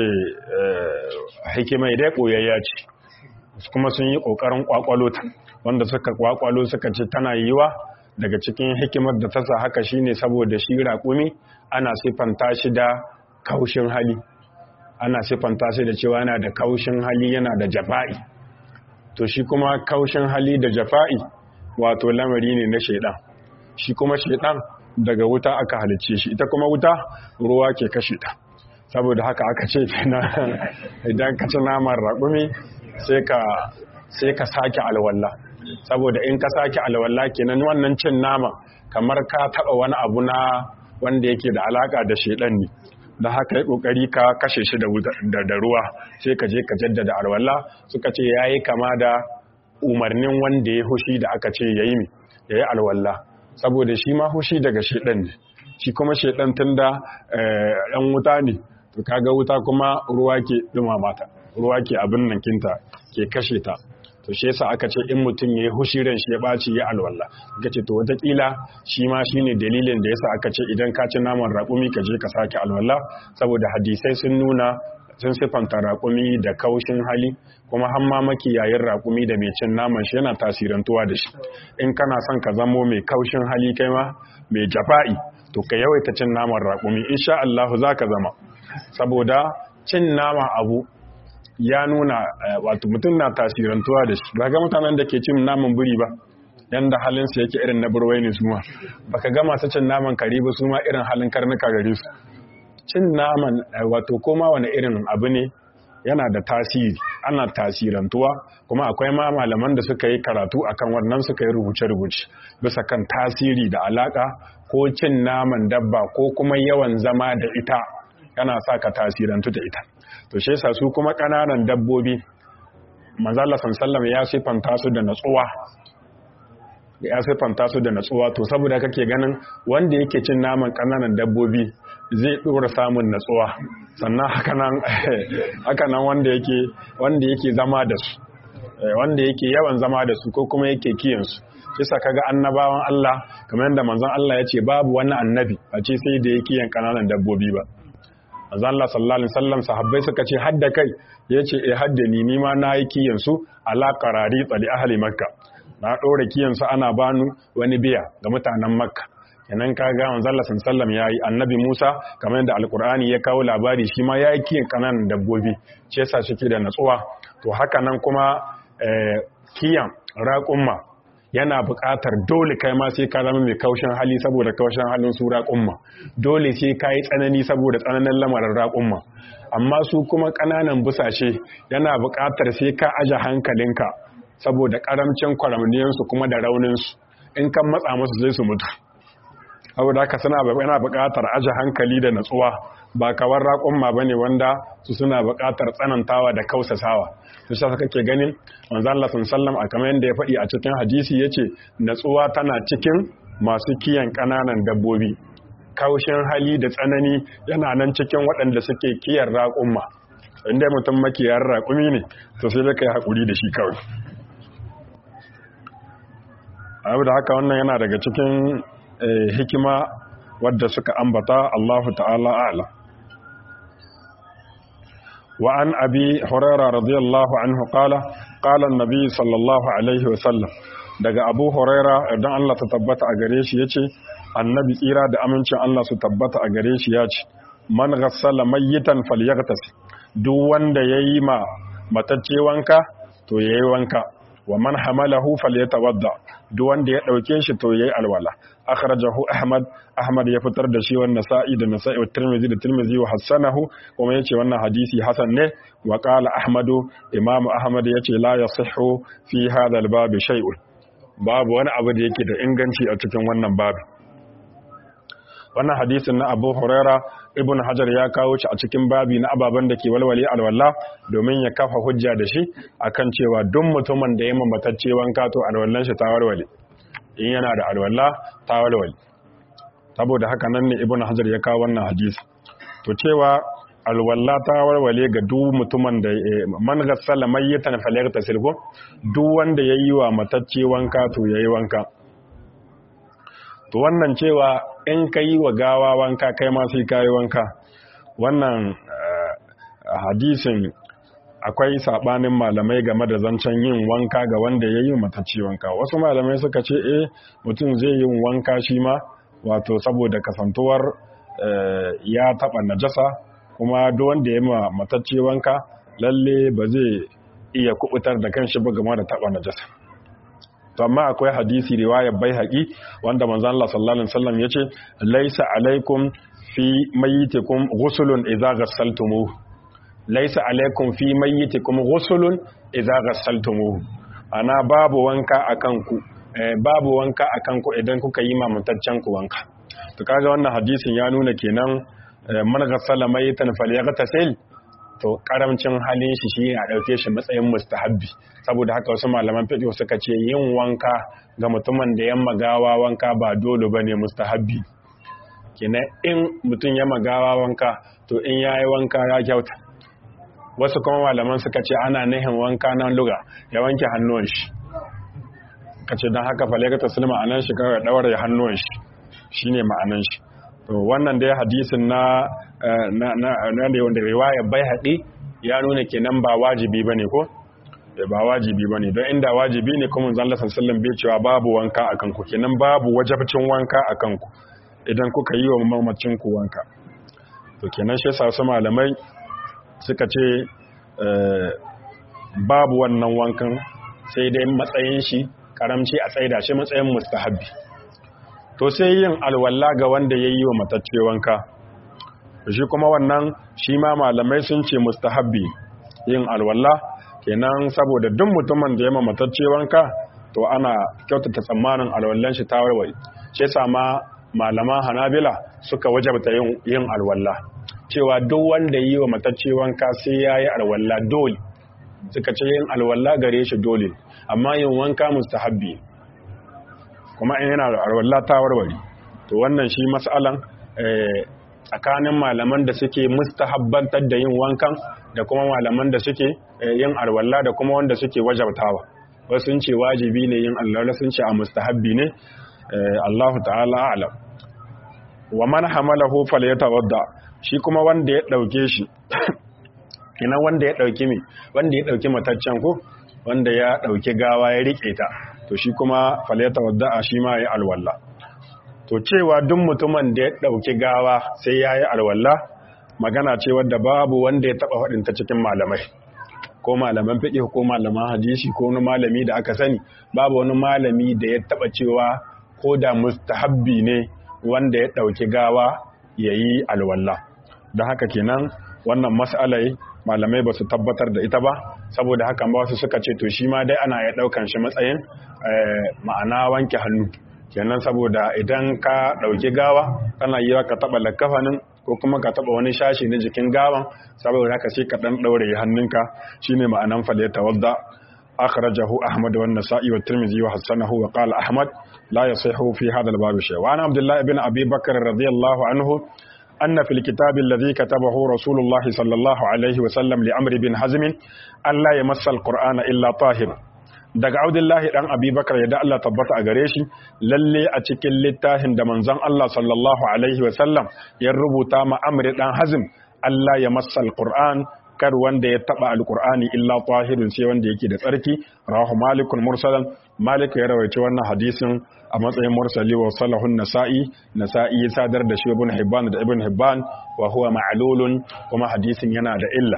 hikimai dai koyayya ce kuma sun yi ƙoƙarin ƙwaƙwalo ta wanda suka kwakwalo suka ce tana yiwa daga cikin hikimar da ta sa haka shine saboda shi raƙumi ana siffanta shi da kaushin hali ana siffanta shi da cewa yana da kaushin hali yana da jafa'i to shi kuma kaushin hali da jafa'i wato lamari ne na shaidan shi kuma shaidan daga wuta aka halicce shi ita kuma wuta ruwa ke kashe ta saboda haka aka ce idan ka ci naman raƙumi sai ka sai ka sake alwala saboda in ka sake alwala kenan wannan cin nama kamar ka taba wani abu na wanda yake da alaka da shedan ne da haka yi kokari ka kashe shi da ruwa sai ka je ka jaddada alwala suka ce yayi kama da umarnin wanda ya hushi da aka ce yayi mi yayi alwala saboda shi ma hushi daga shedan ne shi kuma shedan tunda ɗan wuta ne to kaga wuta kuma ruwa ke dumama ta ruwa ke abin nan kinta ke kashe ta to shi yasa aka ce in mutum ya yi hushiran shi ya ɓaci ya alwala ga ce to wataƙila shi ma shi ne dalilin da yasa aka ce idan ka ci naman raƙumi ka je ka sake alwala saboda hadisai sun nuna sun siffanta raƙumi da kaushin hali kuma har ma makiyayin raƙumi da mai cin naman shi yana tasirantuwa da shi in kana son ka zamo mai kaushin hali kai ma mai jafa'i to ka yawaita cin naman raƙumi insha Allah za ka zama saboda cin nama abu ya nuna wato mutum na tasirantuwa da shi ba ga mutanen da ke cin naman buri ba yanda halinsu yake irin na burwai ne su ma baka ga masu cin naman kare ba su ma irin halin karnuka gare su cin naman wato koma wani irin abu ne yana da tasiri ana tasirantuwa kuma akwai ma malaman da suka yi karatu akan wannan suka yi rubuce-rubuce bisa kan tasiri da alaka ko cin naman dabba ko kuma yawan zama da ita yana sa ka tasirantu da ita to shi yasa su kuma ƙananan dabbobi manzala sallallahu ya sifanta su da natsuwa ya siffanta su da natsuwa to saboda kake ganin wanda yake cin naman ƙananan dabbobi zai ɗora samun natsuwa sannan hakanan wanda yake wanda yake zama da su wanda yake yawan zama da su ko kuma yake kiyan su kisa kaga annabawan Allah kamar yadda manzon Allah ya ce babu wani annabi a ce sai da yake yan ƙananan dabbobi ba manzon Allah sallallahu alaihi wasallam sahabbai suka ce hadda kai yace eh hadda ni ni ma na yi kiyan su ala qarari tsali ahli makka na ɗora kiyansu ana banu wani biya ga mutanen makka kenan ka ga manzalla sallam ya yi annabi musa kamar yadda alkur'ani ya kawo labari shi ma ya yi kiyan kananan dabbobi ce sa shi da natsuwa to haka nan kuma kiyan raƙumma yana buƙatar dole kai ma sai ka zama mai kaushin hali saboda kaushin halin su raƙumma dole sai ka yi tsanani saboda tsananin lamarin raƙumma amma su kuma ƙananan busashe yana buƙatar sai ka aje hankalinka saboda karamcin kwaramniyansu kuma da rauninsu in kan matsa musu zai su mutu saboda haka suna yana buƙatar aje hankali da natsuwa ba kawar raƙon ba ne wanda su suna buƙatar tsanantawa da kausasawa su sa kake ganin manzon Allah sallam a kamar yadda ya faɗi a cikin hadisi yace natsuwa tana cikin masu kiyan ƙananan dabbobi kaushin hali da tsanani yana nan cikin waɗanda suke kiyar raƙumma inda mutum makiyar raƙumi ne to sai da kai haƙuri da shi kawai abu da haka wannan yana daga cikin hikima wadda suka ambata Allahu ta'ala a'lam wa an abi huraira radiyallahu anhu qala qala an-nabi sallallahu alaihi wa sallam daga abu huraira idan Allah ta tabbata a gare shi yace annabi tsira da amincin Allah su tabbata a gare shi yace man ghassala mayyitan falyaghtas duk wanda yayi ma matacce wanka to yayi wanka wa man hamalahu falyatawadda duk wanda ya dauke shi to yayi alwala akhrajahu ahmad ahmad ya fitar da shi wannan nasa'i da nasa'i wa tirmidhi da tirmidhi wa hasanahu kuma yace wannan hadisi hasan ne wa qala ahmadu imamu ahmad yace la yasihhu fi hadha al-bab shay'un babu wani abu da yake da inganci a cikin wannan babu wannan hadisin na abu huraira ibn hajar ya kawo shi a cikin babi na ababen da ke walwale alwala domin ya kafa hujja da shi akan cewa duk mutumin da ya mamatacce wanka to alwallan shi ta walwale in yana da alwala ta walwale saboda haka nan ne ibn hajar ya kawo wannan hadisi to cewa alwala ta walwale ga duk mutumin da man ghassala mayyitan falyagtasil ko duk wanda yayi wa matacce wanka to yayi wanka to wannan cewa in ka yi wa gawa wanka kai ma sai ka yi wanka wannan hadisin akwai sabanin malamai game da zancen yin wanka ga wanda ya yi matacce wanka wasu malamai suka ce eh mutum zai yi wanka shi ma wato saboda kasantuwar ya taba najasa kuma duk wanda ya yi matacce wanka lalle ba zai iya kubutar da kanshi ba game da taba najasa to amma akwai hadisi riwayar baihaqi wanda manzon Allah sallallahu alaihi wasallam yace laisa alaikum fi mayyitikum ghusulun idza ghassaltumuhu laisa alaikum fi mayyitikum ghusulun idza ghassaltumuhu ana babu wanka akan ku babu wanka akan ku idan kuka yi mamantaccen ku wanka to kaga wannan hadisin ya nuna kenan man ghassala mayyitan falyaghtasil to karamcin halin shi shi a ɗauke shi matsayin mustahabbi saboda haka wasu malaman fiqh suka ce yin wanka ga mutumin da ya magawa wanka ba dole bane mustahabbi kenan in mutum ya magawa wanka to in yayi wanka ya kyauta wasu kuma malaman suka ce ana nihin wanka nan luga ya wanke hannuwan shi kace dan haka falaka taslima anan shi kawai dawar ya hannuwan shi shine ma'anan shi to wannan dai hadisin na na na da wanda riwaya bai haɗi ya nuna kenan ba wajibi bane ko da ba wajibi bane don inda wajibi ne kuma manzon Allah sallallahu bai cewa babu wanka akan ku kenan babu wajibcin wanka akan ku idan kuka yi wa mamacin ku wanka to kenan shi yasa wasu malamai suka ce babu wannan wankan sai dai matsayin shi karamci a tsaida shi matsayin mustahabbi to sai yin alwala ga wanda ya yi wa matacce wanka shi kuma wannan shi ma malamai sun ce mustahabbi yin alwala kenan saboda duk mutumin da ya ma matacce wanka to ana kyautata tsammanin alwallan shi ta warware shi yasa ma malaman hanabila suka wajabta yin alwala cewa duk wanda yi wa matacce wanka sai ya yi alwala dole suka ce yin alwala gare shi dole amma yin wanka mustahabbi kuma in yana da alwala ta warware to wannan shi mas'alan tsakanin malaman da suke mustahabbantar da yin wankan da kuma malaman da suke yin alwala da kuma wanda suke wajabtawa wasu sun ce wajibi ne yin alwala sun ce a mustahabbi ne Allahu ta'ala a'lam wa man hamalahu falyatawadda shi kuma wanda ya dauke shi ina wanda ya dauki me wanda ya dauki mataccen ko wanda ya dauki gawa ya rike ta to shi kuma falyatawadda shi ma yayi alwala to cewa duk mutumin da ya dauki gawa sai yayi alwala magana ce wadda babu wanda ya taba faɗin ta cikin malamai ko malaman fiqh ko malaman hadisi ko wani malami da aka sani babu wani malami da ya taba cewa ko da mustahabbi ne wanda ya ɗauki gawa ya yi alwallah don haka kenan wannan mas'alai malamai ba su tabbatar da ita ba saboda haka ba wasu suka ce to shi ma dai ana ya ɗaukan shi matsayin ma'ana wanke hannu kenan saboda idan ka ɗauki gawa kana yi ka taɓa lakafanin ko kuma ka taɓa wani shashi na jikin gawan saboda haka sai ka ɗan ɗaure hannunka shine ma'anan faleta wadda أخرجه أحمد والنسائي والترمذي وحسنه وقال أحمد لا يصح في هذا الباب شيء وعن عبد الله بن أبي بكر رضي الله عنه أن في الكتاب الذي كتبه رسول الله صلى الله عليه وسلم لأمر بن حزم أن لا يمس القرآن إلا طاهر daga Abdullahi dan Abi Bakar ya da Allah tabbata a gare shi lalle a cikin littafin da manzon Allah sallallahu alaihi wasallam ya rubuta ma Amr dan Hazm Allah ya massa alquran kar wanda ya taba alqur'ani illa tahirun sai wanda yake da tsarki rawahu malikun mursalan malik ya rawaice wannan hadisin a matsayin mursali wa salahun nasa'i nasa'i ya sadar da shi ibn hibban da ibn hibban wa huwa ma'lulun kuma hadisin yana da illa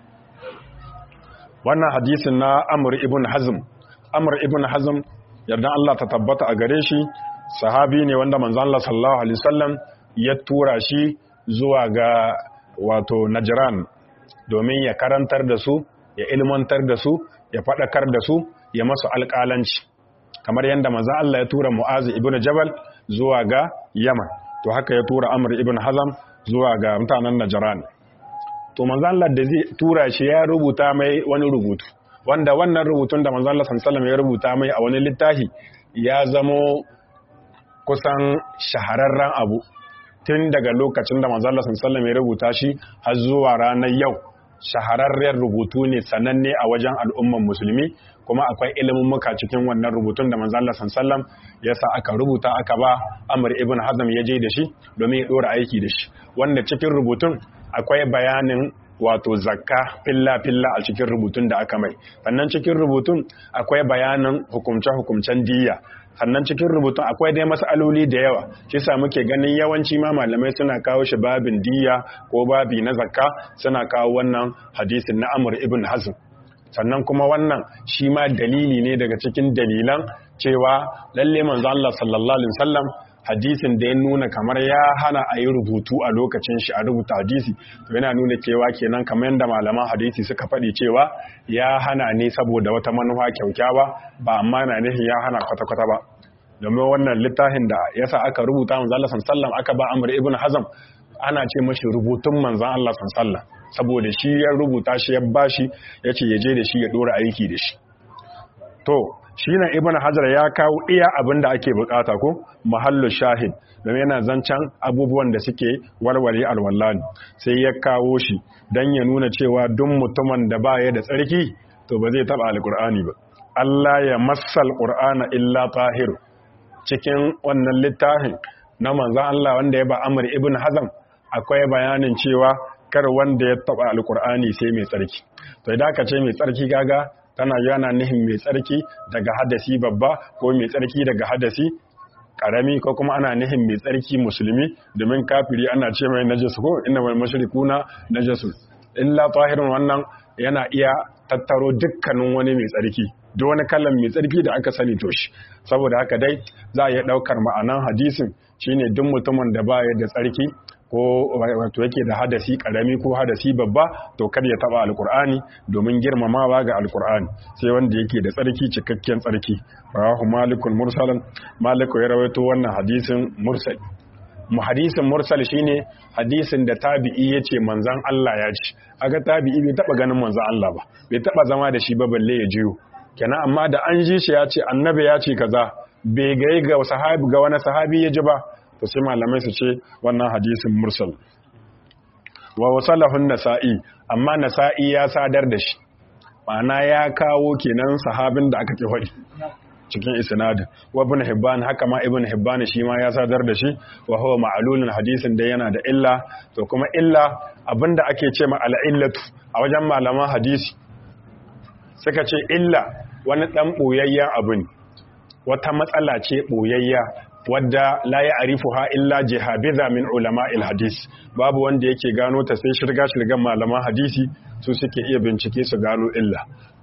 wannan hadisin na amr ibn hazm amr ibn hazm yardan Allah ta tabbata a gare shi sahabi ne wanda manzo Allah sallallahu alaihi wasallam ya tura shi zuwa ga wato najran domin ya karantar da su ya ilmantar da su ya faɗakar da su ya masu alƙalanci kamar yadda maza Allah ya tura Mu'azi ibn Jabal zuwa ga Yaman to haka ya tura Amr ibn Hazam zuwa ga mutanen Najran to manzo Allah da zai tura shi ya rubuta mai wani rubutu wanda wannan rubutun da manzo Allah sallallahu ya rubuta mai a wani littafi ya zamo kusan shahararren abu tun daga lokacin da manzo Allah sallallahu ya rubuta shi har zuwa ranar yau shahararren rubutu ne sananne a wajen al'umman musulmi kuma akwai ilimin muka cikin wannan rubutun da manzo Allah sallallahu ya sa aka rubuta aka ba Amr ibn Hazm ya je da shi domin ya dora aiki da shi wanda cikin rubutun akwai bayanin wato zakka filla filla a cikin rubutun da aka mai sannan cikin rubutun akwai bayanin hukumce hukumcen diyya sannan cikin rubutun akwai dai mas'aloli da yawa shi sa muke ganin yawanci ma malamai suna kawo shi babin diyya ko babi na zakka suna kawo wannan hadisin na Amr ibn Hazm sannan kuma wannan shi ma dalili ne daga cikin dalilan cewa lalle manzo Allah sallallahu alaihi wasallam hadisin da ya nuna kamar ya hana a yi rubutu a lokacin shi a rubuta hadisi to yana nuna cewa kenan kamar yadda malaman hadisi suka faɗi cewa ya hana ne saboda wata manufa kyaukyawa ba amma na nufin ya hana kwata-kwata ba domin wannan littafin da yasa aka rubuta manzo Allah sallallahu aka ba Amr ibn Hazm ana ce mashi rubutun manzon Allah sallallahu saboda shi ya rubuta shi ya bashi yace ya je da shi ya dora aiki da shi to shi nan ibn hajar ya kawo iya abin da ake bukata ko mahallu shahid domin yana zancen abubuwan da suke warware alwallani sai ya kawo shi don ya nuna cewa duk mutumin da ba ya da tsarki to ba zai taba alkur'ani ba Allah ya massal qur'ana illa tahir cikin wannan littafin na manzon Allah wanda ya ba Amr ibn Hazm akwai bayanin cewa kar wanda ya taba alkur'ani sai mai tsarki to idan aka ce mai tsarki gaga tana yana nihin mai tsarki daga hadasi babba ko mai tsarki daga hadasi karami ko kuma ana nihin mai tsarki musulmi domin kafiri ana ce mai najasu ko inna wal mushrikuna najasu illa tahirun wannan yana iya tattaro dukkanin wani mai tsarki duk wani kallon mai tsarki da aka sani to shi saboda haka dai za a iya daukar ma'anan hadisin shine duk mutumin da baya da tsarki ko wato yake da hadasi karami ko hadasi babba to kada ya taba alkur'ani domin girmamawa ga alkur'ani sai wanda yake da tsarki cikakken tsarki rawahu malikul mursalan maliku ya rawaito wannan hadisin mursal mu hadisin mursal shine hadisin da tabi'i yace manzon Allah ya ci aga tabi'i bai taba ganin manzon Allah ba bai taba zama da shi ba balle ya jiyo kenan amma da an ji shi ya ce annabi ya ce kaza bai ga ga sahabi ga wani sahabi ya ji ba to sai malamai su ce wannan hadisin mursal wa wasalahun nasa'i amma nasa'i ya sadar da shi ma'ana ya kawo kenan sahabin da aka ke faɗi cikin isnadin wa ibn hibban haka ma ibn hibban shi ma ya sadar da shi wa huwa ma'lulun hadisin da yana da illa to kuma illa abinda ake ce ma al'illatu a wajen malaman hadisi suka ce illa wani dan boyayyen abu ne wata matsala ce boyayya wadda la ya arifu ha illa jihabiza min ulama hadis babu wanda yake gano ta sai shirga shirgan malaman hadisi su suke iya bincike su gano illa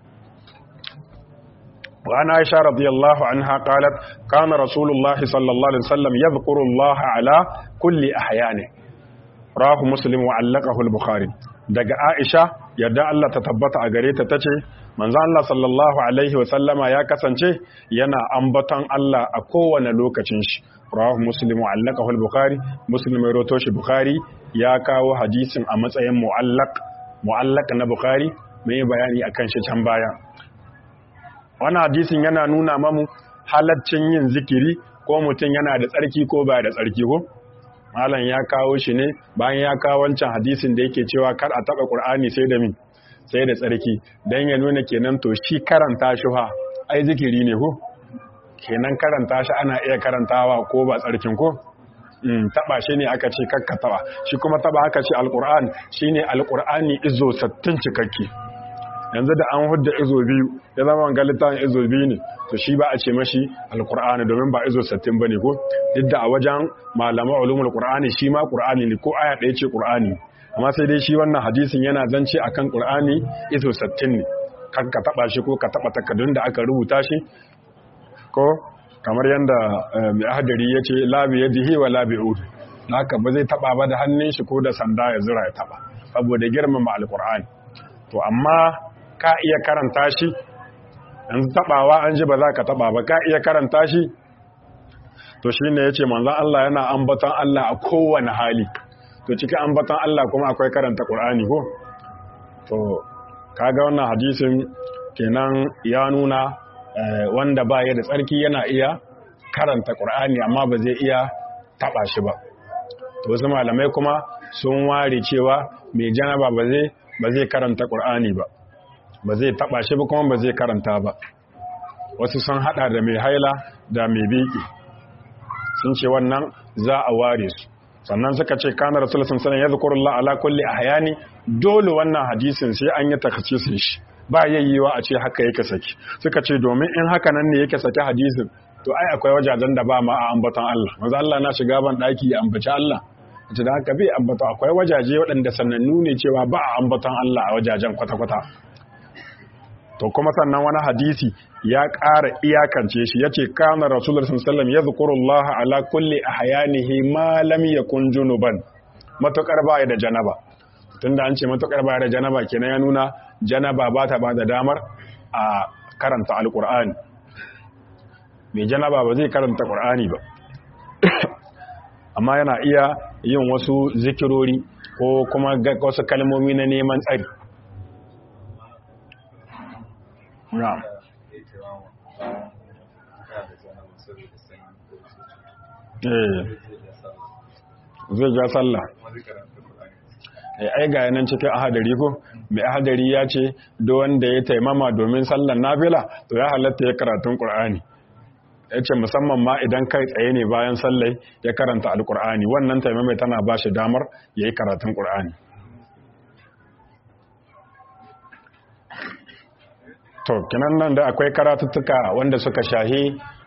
وعن عائشة رضي الله عنها قالت كان رسول الله صلى الله عليه وسلم يذكر الله على كل أحيانه راه مسلم وعلقه البخاري daga Aisha yadda Allah ta tabbata a gare ta tace manzo Allah sallallahu alaihi wa sallama ya kasance yana ambaton Allah a kowane lokacin shi rawahu muslim mu'allaqahu al-bukhari muslim ya roto shi bukhari ya kawo hadisin a matsayin mu'allaq mu'allaq na bukhari mai bayani akan shi can baya wannan hadisin yana nuna mamu halaccin yin zikiri ko mutum yana da tsarki ko ba da tsarki ko malam ya kawo shi ne bayan ya kawo wancan hadisin da yake cewa kar a taba qur'ani sai da min sai da tsarki dan ya nuna kenan to shi karanta shi fa ai zikiri ne ko kenan karanta shi ana iya karantawa ko ba tsarkin ko mm taba shi ne aka ce kakka taba shi kuma taba aka ce alquran shine alqurani izo sattin cikakke yanzu da an hudda izo biyu ya zama wanga littafin izo biyu ne to shi ba a ce mashi alkur'ani domin ba izo sattin ba ne ko duk da a wajen malaman ulumul qur'ani shi ma qur'ani ne ko aya ɗaya ce qur'ani amma sai dai shi wannan hadisin yana zance akan qur'ani izo sattin ne kan ka taba shi ko ka taba takardun da aka rubuta shi ko kamar yanda mai ahadari ya ce labi yadihi wa labi ud haka ba zai taba ba da hannun shi ko da sanda ya zura ya taba saboda girmama alkur'ani to amma ka iya karanta shi yanzu tabawa an ji ba za ka taba ba ka iya karanta shi to shi ne ya ce manzan Allah yana ambatan Allah a kowane hali to cikin ambatan Allah kuma akwai karanta ƙur'ani ko to kaga wannan hadisin kenan ya nuna wanda ba ya da tsarki yana iya karanta ƙur'ani amma ba zai iya taba shi ba to wasu malamai kuma sun ware cewa mai janaba ba zai karanta ƙur'ani ba ba zai taba shi ba kuma ba zai karanta ba wasu sun hada da mai haila da mai biki sun ce wannan za a ware su sannan suka ce kana rasulullah sallallahu alaihi wasallam yadhkurullah ala kulli ahyani dole wannan hadisin sai an yi takhassisin shi ba yayyewa a ce haka yake saki suka ce domin in haka nan ne yake saki hadisin to ai akwai wajajen da ba ma a ambaton Allah manzo Allah na shiga ban daki ya ambaci Allah da haka bai ambata akwai wajaje waɗanda sanannu ne cewa ba a ambaton Allah a wajajen kwata-kwata to kuma sannan wani hadisi ya ƙara iyakance shi ya ce kana rasulullah sallallahu ya zukurullah ala kulli ahyanihi ma lam yakun junuban matukar baya da janaba tunda an ce matukar baya da janaba kenan ya nuna janaba ba ta bada damar a karanta alqur'ani mai janaba ba zai karanta qur'ani ba amma yana iya yin wasu zikirori ko kuma wasu kalmomi na neman tsari Na'am. Eh. Zai ja sallah. Eh ai ga nan cikin ahadari ko mai ahadari ya ce do wanda ya taimama domin sallar nafila to ya halatta ya karatun Qur'ani. Ya ce musamman ma idan kai tsaye ne bayan sallai ya karanta alkur'ani wannan taimamai tana ba shi damar ya yi karatun ƙur'ani to kinan nan da akwai karatuttuka wanda suka shahi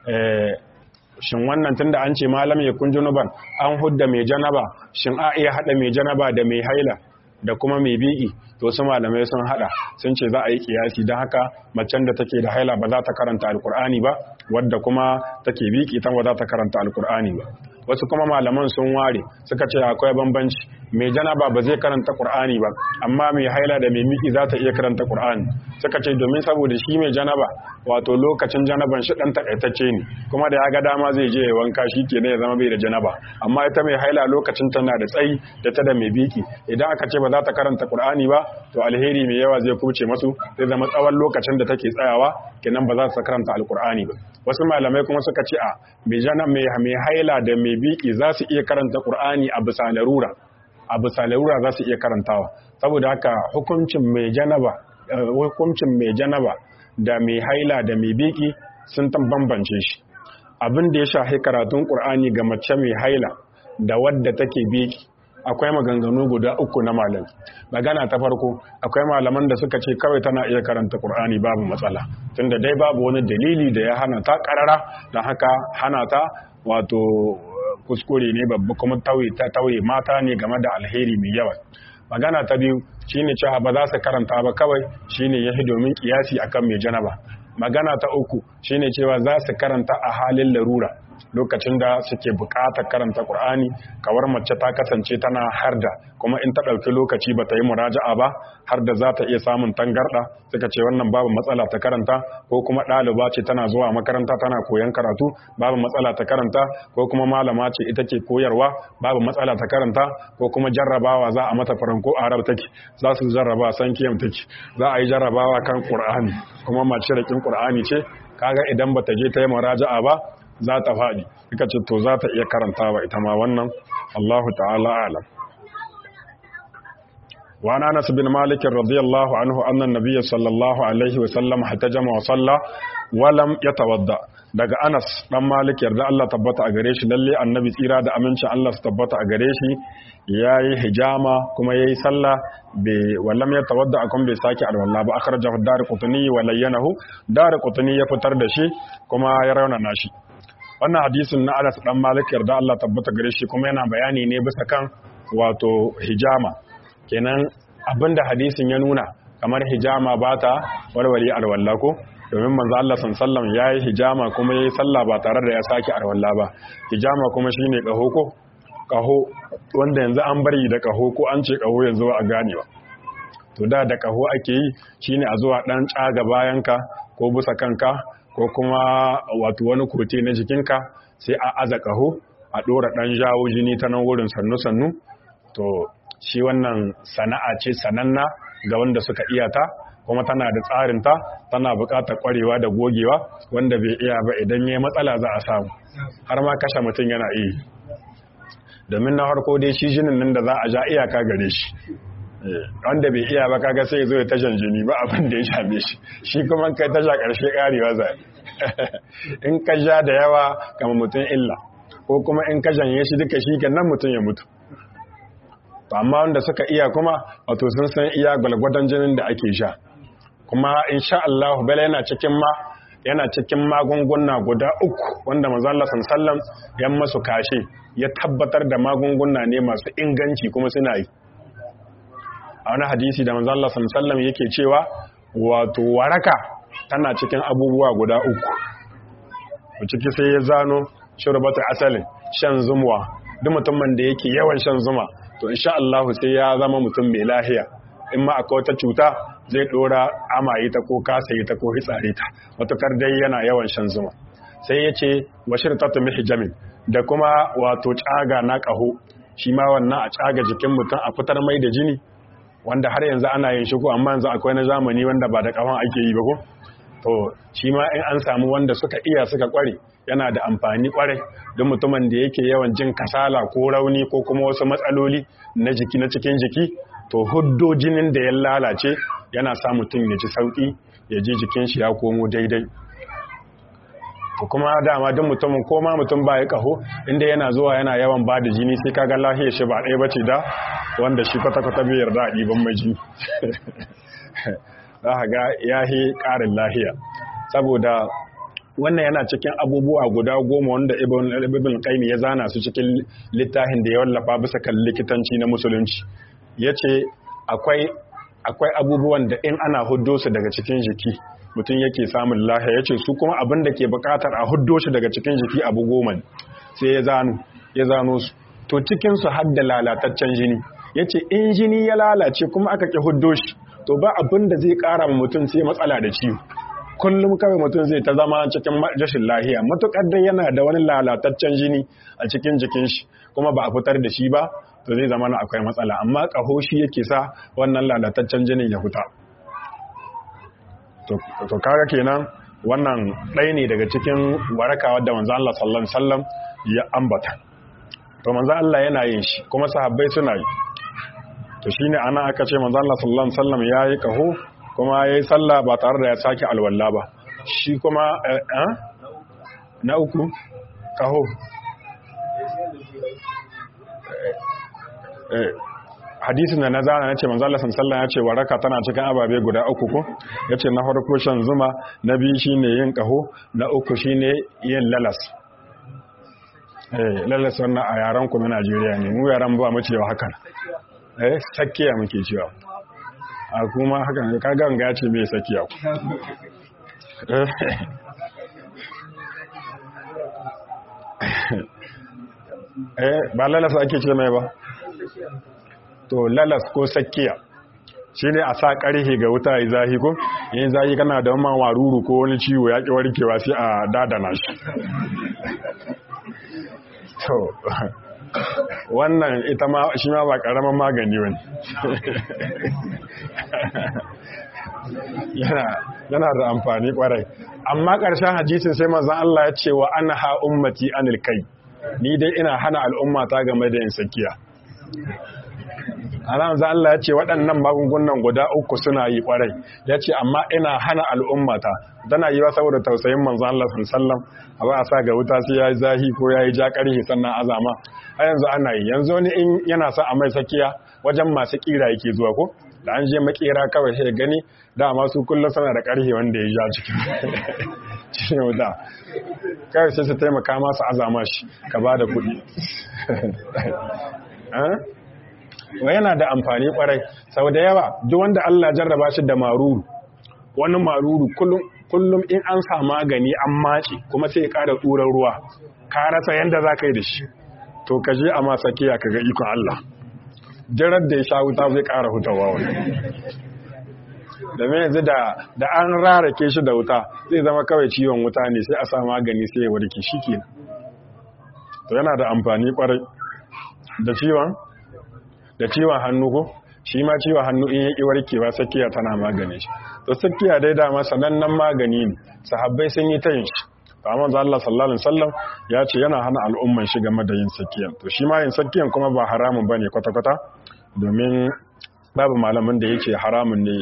shin wannan tunda an ce malam ya kun junuban an hudda mai janaba shin a iya hada mai janaba da mai haila da kuma mai bi'i to su malamai sun hada sun ce za a yi kiyasi don haka macen da take da haila ba za ta karanta alkur'ani ba wadda kuma take biki ta ba za ta karanta alkur'ani ba wasu kuma malaman sun ware suka ce akwai bambanci mai janaba ba zai karanta qur'ani ba amma mai haila da mai miki za ta iya karanta qur'ani suka ce domin saboda shi mai janaba wato lokacin janaban shi dan takaitacce ne kuma da ya ga dama zai je ya wanka shi ke ya zama bai da janaba amma ita mai haila lokacin tana da tsayi da ta da mai biki idan aka ce ba za ta karanta qur'ani ba to alheri mai yawa zai kuce masu zai zama tsawon lokacin da take tsayawa kenan ba za ta karanta alqur'ani ba wasu malamai kuma suka ce a mai jana mai haila da mai biki za su iya karanta qur'ani a bisa larura a bisa larura za su iya karantawa saboda haka hukuncin mai janaba hukuncin mai janaba da mai haila da mai biki sun tan bambance shi abin da ya shafi karatun qur'ani ga mace mai haila da wadda take biki akwai maganganu guda uku na malam magana ta farko akwai malaman da suka ce kawai tana iya karanta qur'ani babu matsala tunda dai babu wani dalili da ya hana ta karara don haka hana ta wato kuskure ne babba kuma tauye ta tauye mata ne game da alheri mai yawa magana ta biyu shine cewa ba za su karanta ba kawai shine yahi domin kiyasi akan mai janaba magana ta uku shine cewa za su karanta a halin larura lokacin da suke buƙatar karanta Qur'ani kawar mace ta kasance tana harda kuma in ta ɗauki lokaci ba ta yi muraja'a ba har da za ta iya samun tangarɗa suka ce wannan babu matsala ta karanta ko kuma ɗaliba ce tana zuwa makaranta tana koyon karatu babu matsala ta karanta ko kuma malama ce ita ke koyarwa babu matsala ta karanta ko kuma jarrabawa za a mata faranko arab take za su jarraba san kiyam take za a yi jarrabawa kan Qur'ani kuma mace da kin Qur'ani ce kaga idan bata je ta yi muraja'a ba za ta faɗi suka ce to za ta iya karantawa ita ma wannan Allahu ta'ala alam وعن انس بن مالك رضي الله عنه ان النبي صلى الله عليه وسلم احتجم وصلى ولم يتوضا daga Anas dan Malik yarda Allah tabbata a gare shi lalle annabi tsira da amincin Allah su tabbata a gare shi yayi hijama kuma yayi sallah be wallam ya tawadda akon bai sake alwala ba akhrajahu dar-qutni wa layyanahu dar-qutni ya fitar da shi kuma ya raunana shi wannan hadisin na Anas dan Malik yarda Allah tabbata gare shi kuma yana bayani ne bisa kan wato hijama kenan abinda hadisin ya nuna kamar hijama ba ta walwali alwala ko domin manzo Allah sallallahu yayi hijama kuma yayi sallah ba tare da ya saki alwala ba hijama kuma shine kaho ko kaho wanda yanzu an bari da kaho ko an ce kaho yanzu a gane ba to da da kaho ake yi shine a zuwa dan tsaga bayanka ko busa kanka ko kuma wato wani kote na jikinka sai a aza kaho a dora dan jawo jini ta nan wurin sannu sannu to shi wannan sana'a ce sananna ga wanda suka iya ta kuma tana da tsarinta tana buƙatar ƙwarewa da gogewa wanda bai iya ba idan ya matsala za a samu har ma kashe mutum yana iya domin na harko dai shi jinin nan da za a ja iyaka gare shi wanda bai iya ba kaga sai zo ya tashan jini ba abin da ya shafe shi shi kuma kai tasha ƙarshe ƙarewa zai in ka ja da yawa kama mutum illa ko kuma in ka janye shi duka shi kan nan mutum ya mutu amma wanda suka iya kuma wato sun san iya gwalgwadon jinin da ake sha kuma insha Allah bala yana cikin ma yana cikin magunguna guda uku wanda manzo Allah sallallahu ya masu kashe ya tabbatar da magunguna ne masu inganci kuma suna yi a wani hadisi da manzo Allah sallallahu yake cewa wato waraka tana cikin abubuwa guda uku ciki sai ya zano shurbatu asalin shan zumuwa duk mutumin da yake yawan shan zuma to insha Allah sai ya zama mutum mai lahiya in ma akwai wata cuta zai dora amaye ta ko kasa ta ko hitsare ta matukar dai yana yawan shan zuma sai ya ce washir tatu mihijamin da kuma wato tsaga na kaho shi ma wannan a tsaga jikin mutum a fitar mai da jini wanda har yanzu ana yin shi ko amma yanzu akwai na zamani wanda ba da kafan ake yi ba ko to shi ma in an samu wanda suka iya suka kware yana da amfani kwarai don mutumin da yake yawan jin kasala ko rauni ko kuma wasu matsaloli na jiki na cikin jiki to huddo jinin da ya lalace yana sa mutum ya ji sauki ya ji jikin shi ya komo daidai to kuma dama duk mutumin ko ma mutum ba ya kaho inda yana zuwa yana yawan ba da jini sai kaga lahiyar shi ba ɗaya bace da wanda shi kwata-kwata bai yarda a ɗiban mai jini za ka ga yahi ƙarin lahiya saboda wannan yana cikin abubuwa guda goma wanda ibn qayyim ya zana su cikin littafin da ya wallafa bisa kan likitanci na musulunci yace akwai akwai abubuwan da in ana huddo su daga cikin jiki mutum yake samun lahiya yace su kuma abin da ke bukatar a huddo shi daga cikin jiki abu goma sai ya zano ya zano su to cikin su har da lalataccen jini yace in jini ya lalace kuma aka ki huddo shi to ba abin da zai kara ma mutum sai matsala da ciwo kullum kawai mutum zai ta zama cikin rashin lahiya matukar dai yana da wani lalataccen jini a cikin jikin shi kuma ba a fitar da shi ba to zai zama na akwai matsala amma ƙaho shi yake sa wannan lalataccen jinin ya fita to kaga kenan wannan ɗaya ne daga cikin waraka wadda manzo Allah sallallahu alaihi wasallam ya ambata to manzo Allah yana yin shi kuma sahabbai suna yi to shine ana aka ce manzo Allah sallallahu alaihi wasallam yayi ƙaho kuma ya yi sallah ba tare da ya sake alwallah ba shi kuma na uku kaho hadisin da na zana na ce manzala sallah ya ce waraka tana cikin ababe guda uku ko ya ce na farko shan zuma na biyu shi ne yin kaho na uku shi ne yin lalas lalas wannan a yaren kuma najeriya ne mu yaren ba mu cewa hakan eh sakkiya muke cewa a kuma hakan ka ganga ce mai sakiya eh ba lalas ake ce mai ba to lalas ko sakiya shi ne a sa ƙarhe ga wuta ya zahi ko yin zahi kana da wani waruru ko wani ciwo ya ƙi warkewa sai a dadana shi to wannan ita ma shi ma ba karamin magani wani yana da amfani kwarai amma ƙarshen hadisin sai mazan Allah ya ce wa ana ha ummati anil kai ni dai ina hana al'ummata game da yin sakiya alamza Allah ya ce waɗannan magungunan guda uku suna yi kwarai ya ce amma ina hana al'ummata tana yi wa saboda tausayin manzan Allah sallam a ba a sa ga wuta sai ya yi zahi ko ya yi ja ƙarhi sannan azama a yanzu ana yi yanzu wani in yana sa a mai sakiya wajen masu ƙira yake zuwa ko da an je makera kawai sai gani dama su kullum suna da ƙarhi wanda ya ja cikin wuta kawai sai su taimaka masu azama shi ka ba da kuɗi wa yana da amfani kwarai sau da yawa duk wanda Allah jarraba shi da maruru wani maruru kullum in an sa magani an mace kuma sai ya ƙara tsuran ruwa ka rasa yadda za ka yi da shi to ka je a masa kiya ka ga ikon Allah jirar da ya sha wuta zai ƙara hutawa wani domin yanzu da an rarake shi da wuta zai zama kawai ciwon wuta ne sai a sa magani sai ya warke shi ke to yana da amfani kwarai da ciwon da ciwon hannu ko shi ma ciwon hannu in yaki warkewa sakiya tana magani shi to sakiya dai dama sanannen magani ne sahabbai sun yi ta yin shi amma da Allah sallallahu alaihi wasallam ya ce yana hana al'umman shi game da yin sakiyan to shi ma yin sakiyan kuma ba haramun bane kwata kwata domin babu malamin da yake haramun ne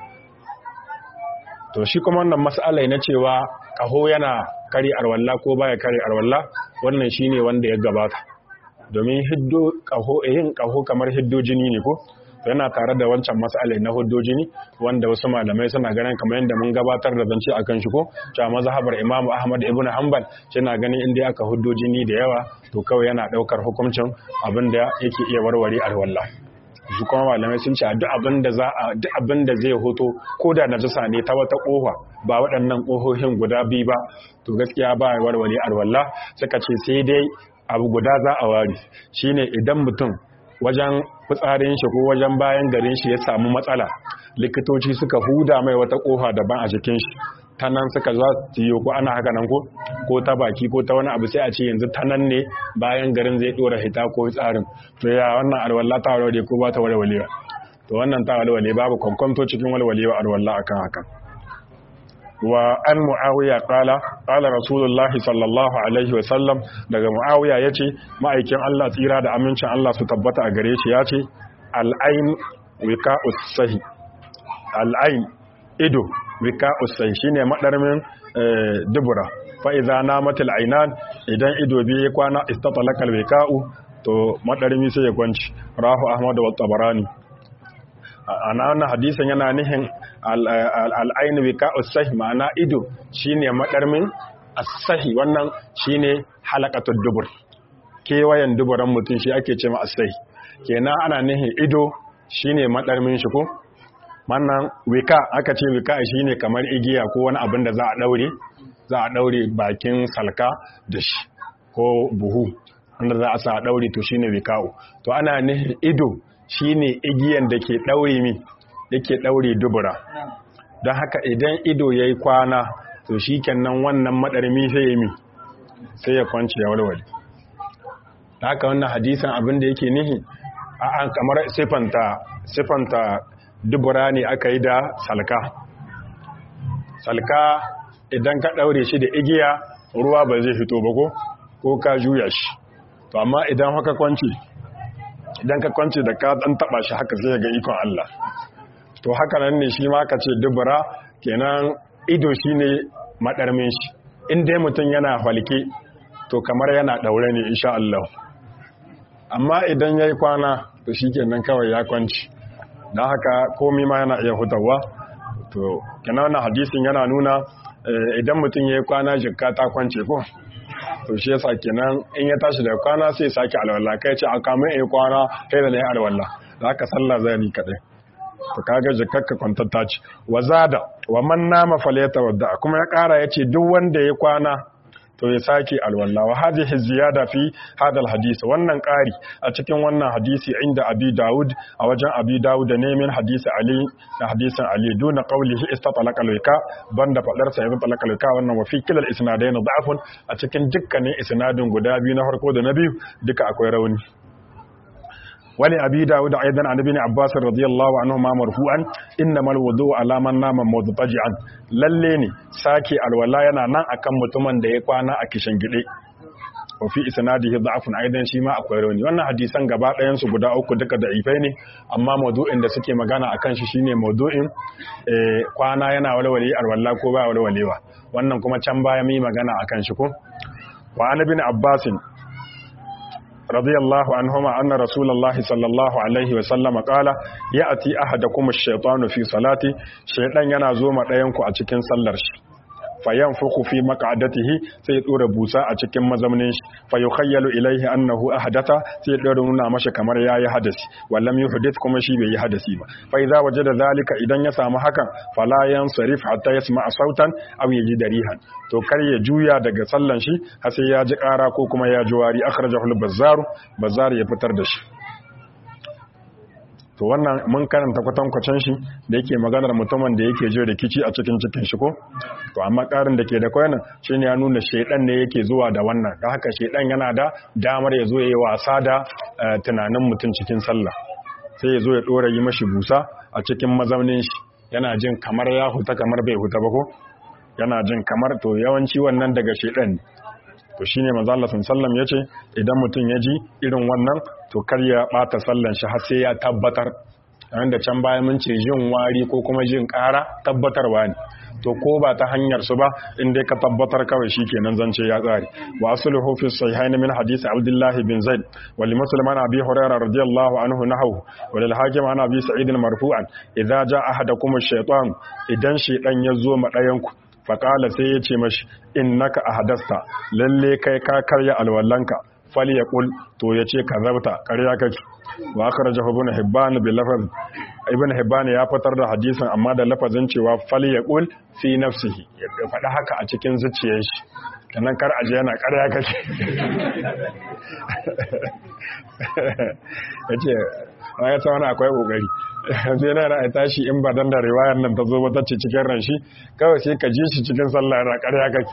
to shi kuma wannan mas'ala na cewa kaho yana kare arwalla ko baya kare arwalla wannan shine wanda ya gabata domin hiddo kaho yin kaho kamar hiddo jini ne ko yana tare da wancan mas'ala na hiddo jini wanda wasu malamai suna ganin kamar yadda mun gabatar da zance akan shi ko cewa mazhabar Imam Ahmad ibn Hanbal yana ganin inda aka hiddo jini da yawa to kawai yana daukar hukuncin abinda yake iya warware alwala su kuma malamai sun ce duk abin da za a duk abin da zai hoto ko da najasa ne ta wata kofa ba waɗannan kohohin guda biyu ba to gaskiya ba ya warware alwala suka ce sai dai abu guda za a ware shine idan mutum wajen fitsarin shi ko wajen bayan garin shi ya samu matsala likitoci suka huda mai wata kofa daban a jikin shi ta nan suka za su yi ko ana haka nan ko ko ta baki ko ta wani abu sai a ce yanzu ta nan ne bayan garin zai dora hita ko tsarin to ya wannan alwala ta walwale ko ba ta walwalewa to wannan ta walwale babu kwankwanto cikin walwalewa alwala akan hakan wa an muawiya qala qala rasulullah sallallahu alaihi wa sallam daga muawiya yace ma'aikin Allah tsira da amincin Allah su tabbata a gare shi yace al-ain wiqa'us sahi al-ain ido wiqa'us sahi shine madarmin dubura fa idza namatil ainan idan ido biye ya kwana istatalaka al-wiqa'u to madarmi sai ya kwanci rahu ahmad wa tabarani ana wannan hadisin yana nihin al'ainu wika usahi ma'ana ido shine madarmin asahi wannan shine halakatul dubur kewayen duburan mutum shi ake ce ma asahi kenan ana nihin ido shine madarmin shi ko wannan wika aka ce wika shine kamar igiya ko wani abin da za a daure za a daure bakin salka da shi ko buhu wanda za a sa a daure to shine wika'u to ana nihin ido shine igiyan da ke daure mi yake daure dubura don haka idan ido yayi kwana to shikenan wannan madarmi sai ya mi sai ya kwance ya walwale da haka wannan hadisan abin da yake nihi a kamar sifanta sifanta dubura ne aka yi da salka salka idan ka daure shi da igiya ruwa ba zai fito ba ko ko ka juya shi to amma idan haka kwanci idan ka kwanci da ka dan taba shi haka sai ga ikon Allah to haka nan ne shi ma ka ce dubura kenan ido shine madarmin shi in dai mutum yana falke to kamar yana daure ne insha Allah amma idan yayi kwana to shikenan kawai ya kwanci dan haka komai ma yana iya hutawa to kenan wannan hadisin yana nuna idan mutum yayi kwana jikka ta kwance ko to shi yasa kenan in ya tashi daga kwana sai sake alwala kai ce a kamun in kwana kai da na yi alwala da haka sallah zai ni kadai to kaga jikakka kwantatta ce wa zada wa man nama falyata wadda kuma ya kara yace duk wanda ya kwana to ya sake alwala wa hadhihi ziyada fi hadal hadisi wannan kari a cikin wannan hadisi inda abi daud a wajen abi daud ne min hadisi ali da hadisin ali duna qawlihi istatalaqa lika banda fadar sa ibn talaka lika wannan wa fi kilal isnadain da'afun a cikin dukkanin isnadin guda biyu na farko da na biyu duka akwai rauni wani abi dawud aidan an ibn abbas radiyallahu anhu ma marfu'an innamal wudu ala man nama mudtaji'an lalle ne sake alwala yana nan akan mutumin da ya kwana a kishin gide wa fi isnadihi da'afun aidan shi ma akwai rauni wannan hadisan gaba ɗayan su guda uku duka da ifai ne amma maudu'in da suke magana akan shi shine maudu'in kwana yana walwale alwala ko ba walwalewa wannan kuma can baya mi magana akan shi ko wa an ibn abbasin رضي الله عنهما أن رسول الله صلى الله عليه وسلم قال يأتي أحدكم الشيطان في صلاة شيطان ينازوم ɗayanku a cikin sallar shi fayanfuku fi maq'adatihi sai dora busa a cikin mazaunin shi fa yukhayyalu ilayhi annahu ahdatha sai dora nuna masa kamar yayi hadasi wallam yuhdith kuma shi bai yi hadasi ba fa idza wajada zalika idan ya samu hakan fala yansarif hatta yasma'a sautan aw yajid rihan to kar ya juya daga sallan shi har sai ya ji ƙara ko kuma ya ji wari akhrajahu al-bazzar bazzar ya fitar da shi to wannan mun karanta kwatankwacin shi da yake maganar mutumin da yake jin rikici a cikin cikin shi ko to amma karin da ke da kwanan shine ya nuna shaidan ne yake zuwa da wannan da haka shaidan yana da damar ya zo ya yi wasa da tunanin mutum cikin sallah sai ya zo ya dora yi mashi busa a cikin mazaunin shi yana jin kamar ya huta kamar bai huta ba ko yana jin kamar to yawanci wannan daga shaidan ne to shine manzo Allah sallam yace idan mutum ya ji irin wannan to kar ya bata sallan shi har sai ya tabbatar da can baya mun ce jin wari ko kuma jin ƙara tabbatarwa ne to ko ba ta hanyar su ba in dai ka tabbatar kawai shikenan zance ya tsare wa asluhu fi sahihain min hadith Abdullah bin Zaid wa li Muslim an Abi Hurairah radiyallahu anhu nahu wa lil Hakim an Abi Sa'id marfu'an idza jaa ahadakum ash-shaytan idan shaytan ya zo ma dayan ku faƙala sai ya ce mashi in naka a hadasta lalle kai ka karya alwallanka fali ya ƙul to ya ce ka zabta karya kake wa aka raja ibn hibban bi lafaz ibn hibban ya fitar da hadisin amma da lafazin cewa fali ya ƙul fi nafsihi ya faɗi haka a cikin zuciyar shi kanan kar aje yana karya kake yace ya ta wani akwai kokari sai na ra'ayi tashi in ba dan da riwayar nan ta zo ba ta ce cikin ran shi kawai sai ka ji shi cikin sallah na ƙarya kake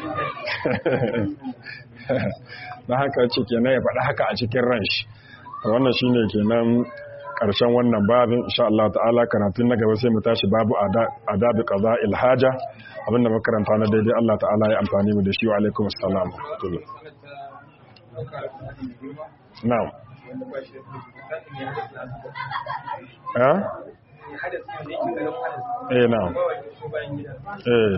na haka ce kenan ya faɗi haka a cikin ran shi wannan shine kenan ƙarshen wannan babin insha Allah ta'ala karatun na gaba sai mu tashi babu adabi qaza ilhaja abinda makaranta na daidai Allah ta'ala ya amfani mu da shi wa alaikum assalam na'am eh eh na eh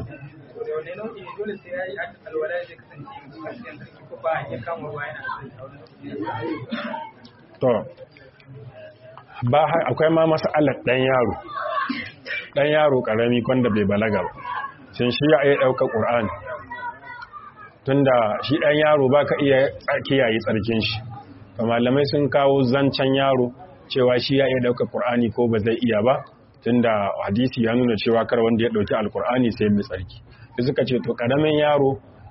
to ba akwai ma masalar dan yaro dan yaro karami kwanda bai balaga ba shin shi ya iya ɗauka ƙur'ani tunda shi ɗan yaro ba ka iya kiyaye tsarkin shi ba malamai sun kawo zancen yaro cewa shi ya iya ɗauka ƙur'ani ko ba zai iya ba tunda hadisi ya nuna cewa kar wanda ya ɗauki alƙur'ani sai mai tsarki da suka ce to ƙaramin yaro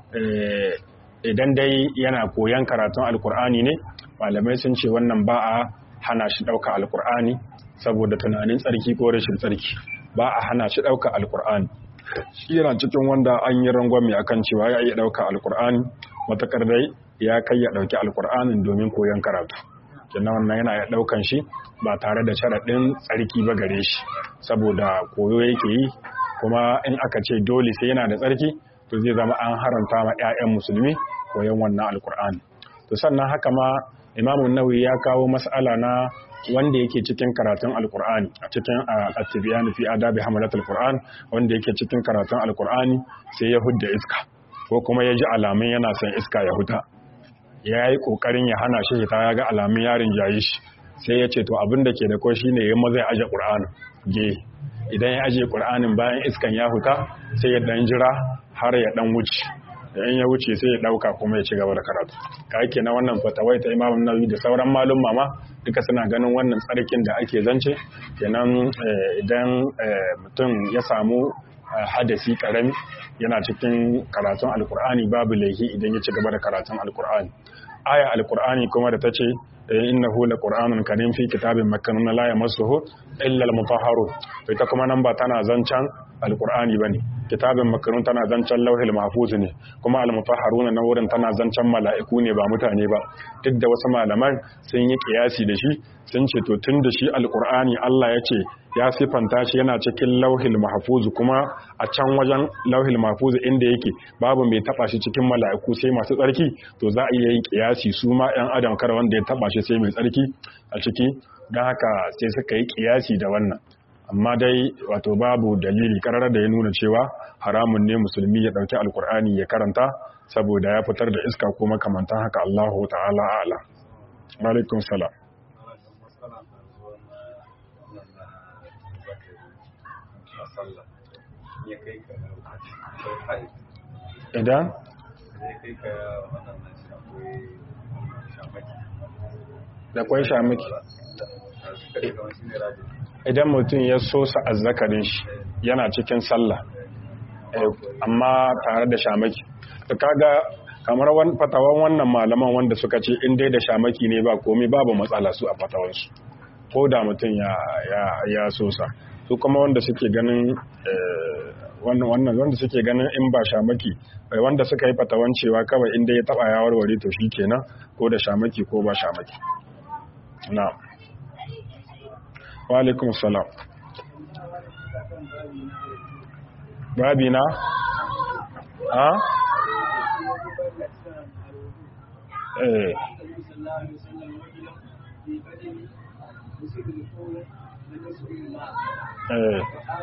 idan dai yana koyan karatun alƙur'ani ne malamai sun ce wannan ba a hana shi ɗauka alƙur'ani saboda tunanin tsarki ko rashin tsarki ba a hana shi ɗauka alƙur'ani shi yana cikin wanda an yi rangwame akan cewa ya iya ɗauka alƙur'ani matakar dai ya kai ya ɗauki alƙur'anin domin koyon karatu kenan wannan yana ya ɗaukan shi ba tare da sharaɗin tsarki ba gare shi saboda koyo yake yi kuma in aka ce dole sai yana da tsarki to zai zama an haranta ma 'ya'yan musulmi koyon wannan alƙur'ani to sannan haka ma imamun nawawi ya kawo mas'ala na wanda yake cikin karatun alkur'ani a cikin at-tibyan fi adabi hamalatul qur'an wanda yake cikin karatun alkur'ani sai ya hudda iska ko kuma ya ji alamun yana son iska ya huta ya yi kokarin ya hana shi hita ya ga alamun yarin jayi shi sai ya ce to abin da ke da ko shine ya maza ya aje qur'anin ge idan ya aje qur'anin bayan iskan ya huta sai ya dan jira har ya dan wuce in ya wuce sai ya dauka kuma ya ci gaba da karatu ka yake na wannan fatawai ta imamu nawawi da sauran malum mama duka suna ganin wannan tsarkin da ake zance kenan idan mutum ya samu hadasi karami yana cikin karatun alkur'ani babu laifi idan ya ci gaba da karatun alkur'ani aya alkur'ani kuma da ta ce innahu laqur'anun karim fi kitabin makkanun la yamassuhu illa al-mutahharun ita kuma nan ba tana zancan alkur'ani bane kitabin makarun tana zancen lauhil mahfuz ne kuma almutahharuna na wurin tana zancen mala'iku ne ba mutane ba duk da wasu malaman sun yi kiyasi da shi sun ce to tun da shi alqur'ani Allah ya ce ya sifanta shi yana cikin lauhil mahfuz kuma a can wajen lauhil mahfuz inda yake babu mai taba shi cikin mala'iku sai masu tsarki to za a iya yin kiyasi su ma yan adam kar wanda ya taba shi sai mai tsarki a ciki don haka sai suka yi kiyasi da wannan amma dai wato babu dalili karar da ya nuna cewa haramun ne musulmi ya dauki alkur'ani ya karanta saboda ya fitar da iska ko makamantan haka Allahu ta'ala a'lam alaikum salam idan da kwai shamaki idan mutum ya sosa azzakarin shi yana cikin sallah amma tare da shamaki to kaga kamar fatawan wannan malaman wanda suka ce in dai da shamaki ne ba komai babu matsala su a fatawansu ko da mutum ya sosa su kuma wanda suke ganin wannan wanda suke ganin in ba shamaki wanda suka yi fatawan cewa kawai inda ya taba ya warware to shi kenan ko da shamaki ko ba shamaki na wa alaikum salam babi na ha eh eh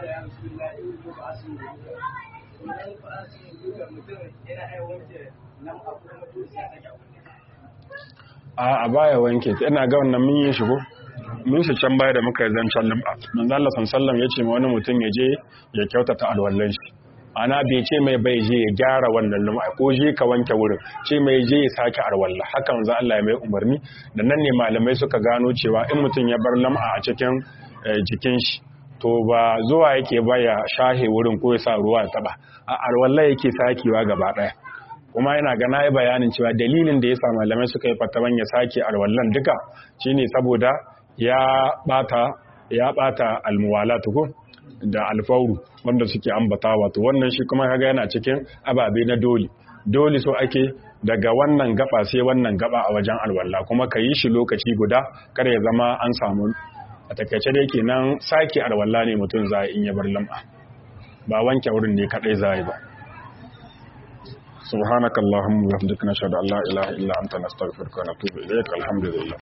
a baya wanke ta ina ga wannan mun yi shigo mun shi can baya da muka yi zancen lim'a manzo Allah sallallahu ya ce ma wani mutum ya je ya kyautata alwallan shi ana bai ce mai bai je ya gyara wannan lim'a ko je ka wanke wurin ce mai je ya sake alwalla haka manzo Allah ya mai umarni da nan ne malamai suka gano cewa in mutum ya bar lim'a a cikin jikin shi to ba zuwa yake baya shahe wurin ko ya sa ruwa ya taba a alwalla yake sakewa gaba daya kuma yana gana yi bayanin cewa dalilin da ya sa malamai suka yi fatawan ya sake alwallan duka shine saboda ya bata ya bata almuwala tuku da alfauru wanda suke ambata wato wannan shi kuma kaga yana cikin ababe na dole dole so ake daga wannan gaba sai wannan gaba a wajen alwalla kuma ka yi shi lokaci guda kada ya zama an samu a takaice da yake nan sake alwalla ne mutum za in ya bar lam'a ba wanke wurin ne kadai za ba سبحانك اللهم وبحمدك نشهد ان لا اله الا انت نستغفرك ونتوب اليك الحمد لله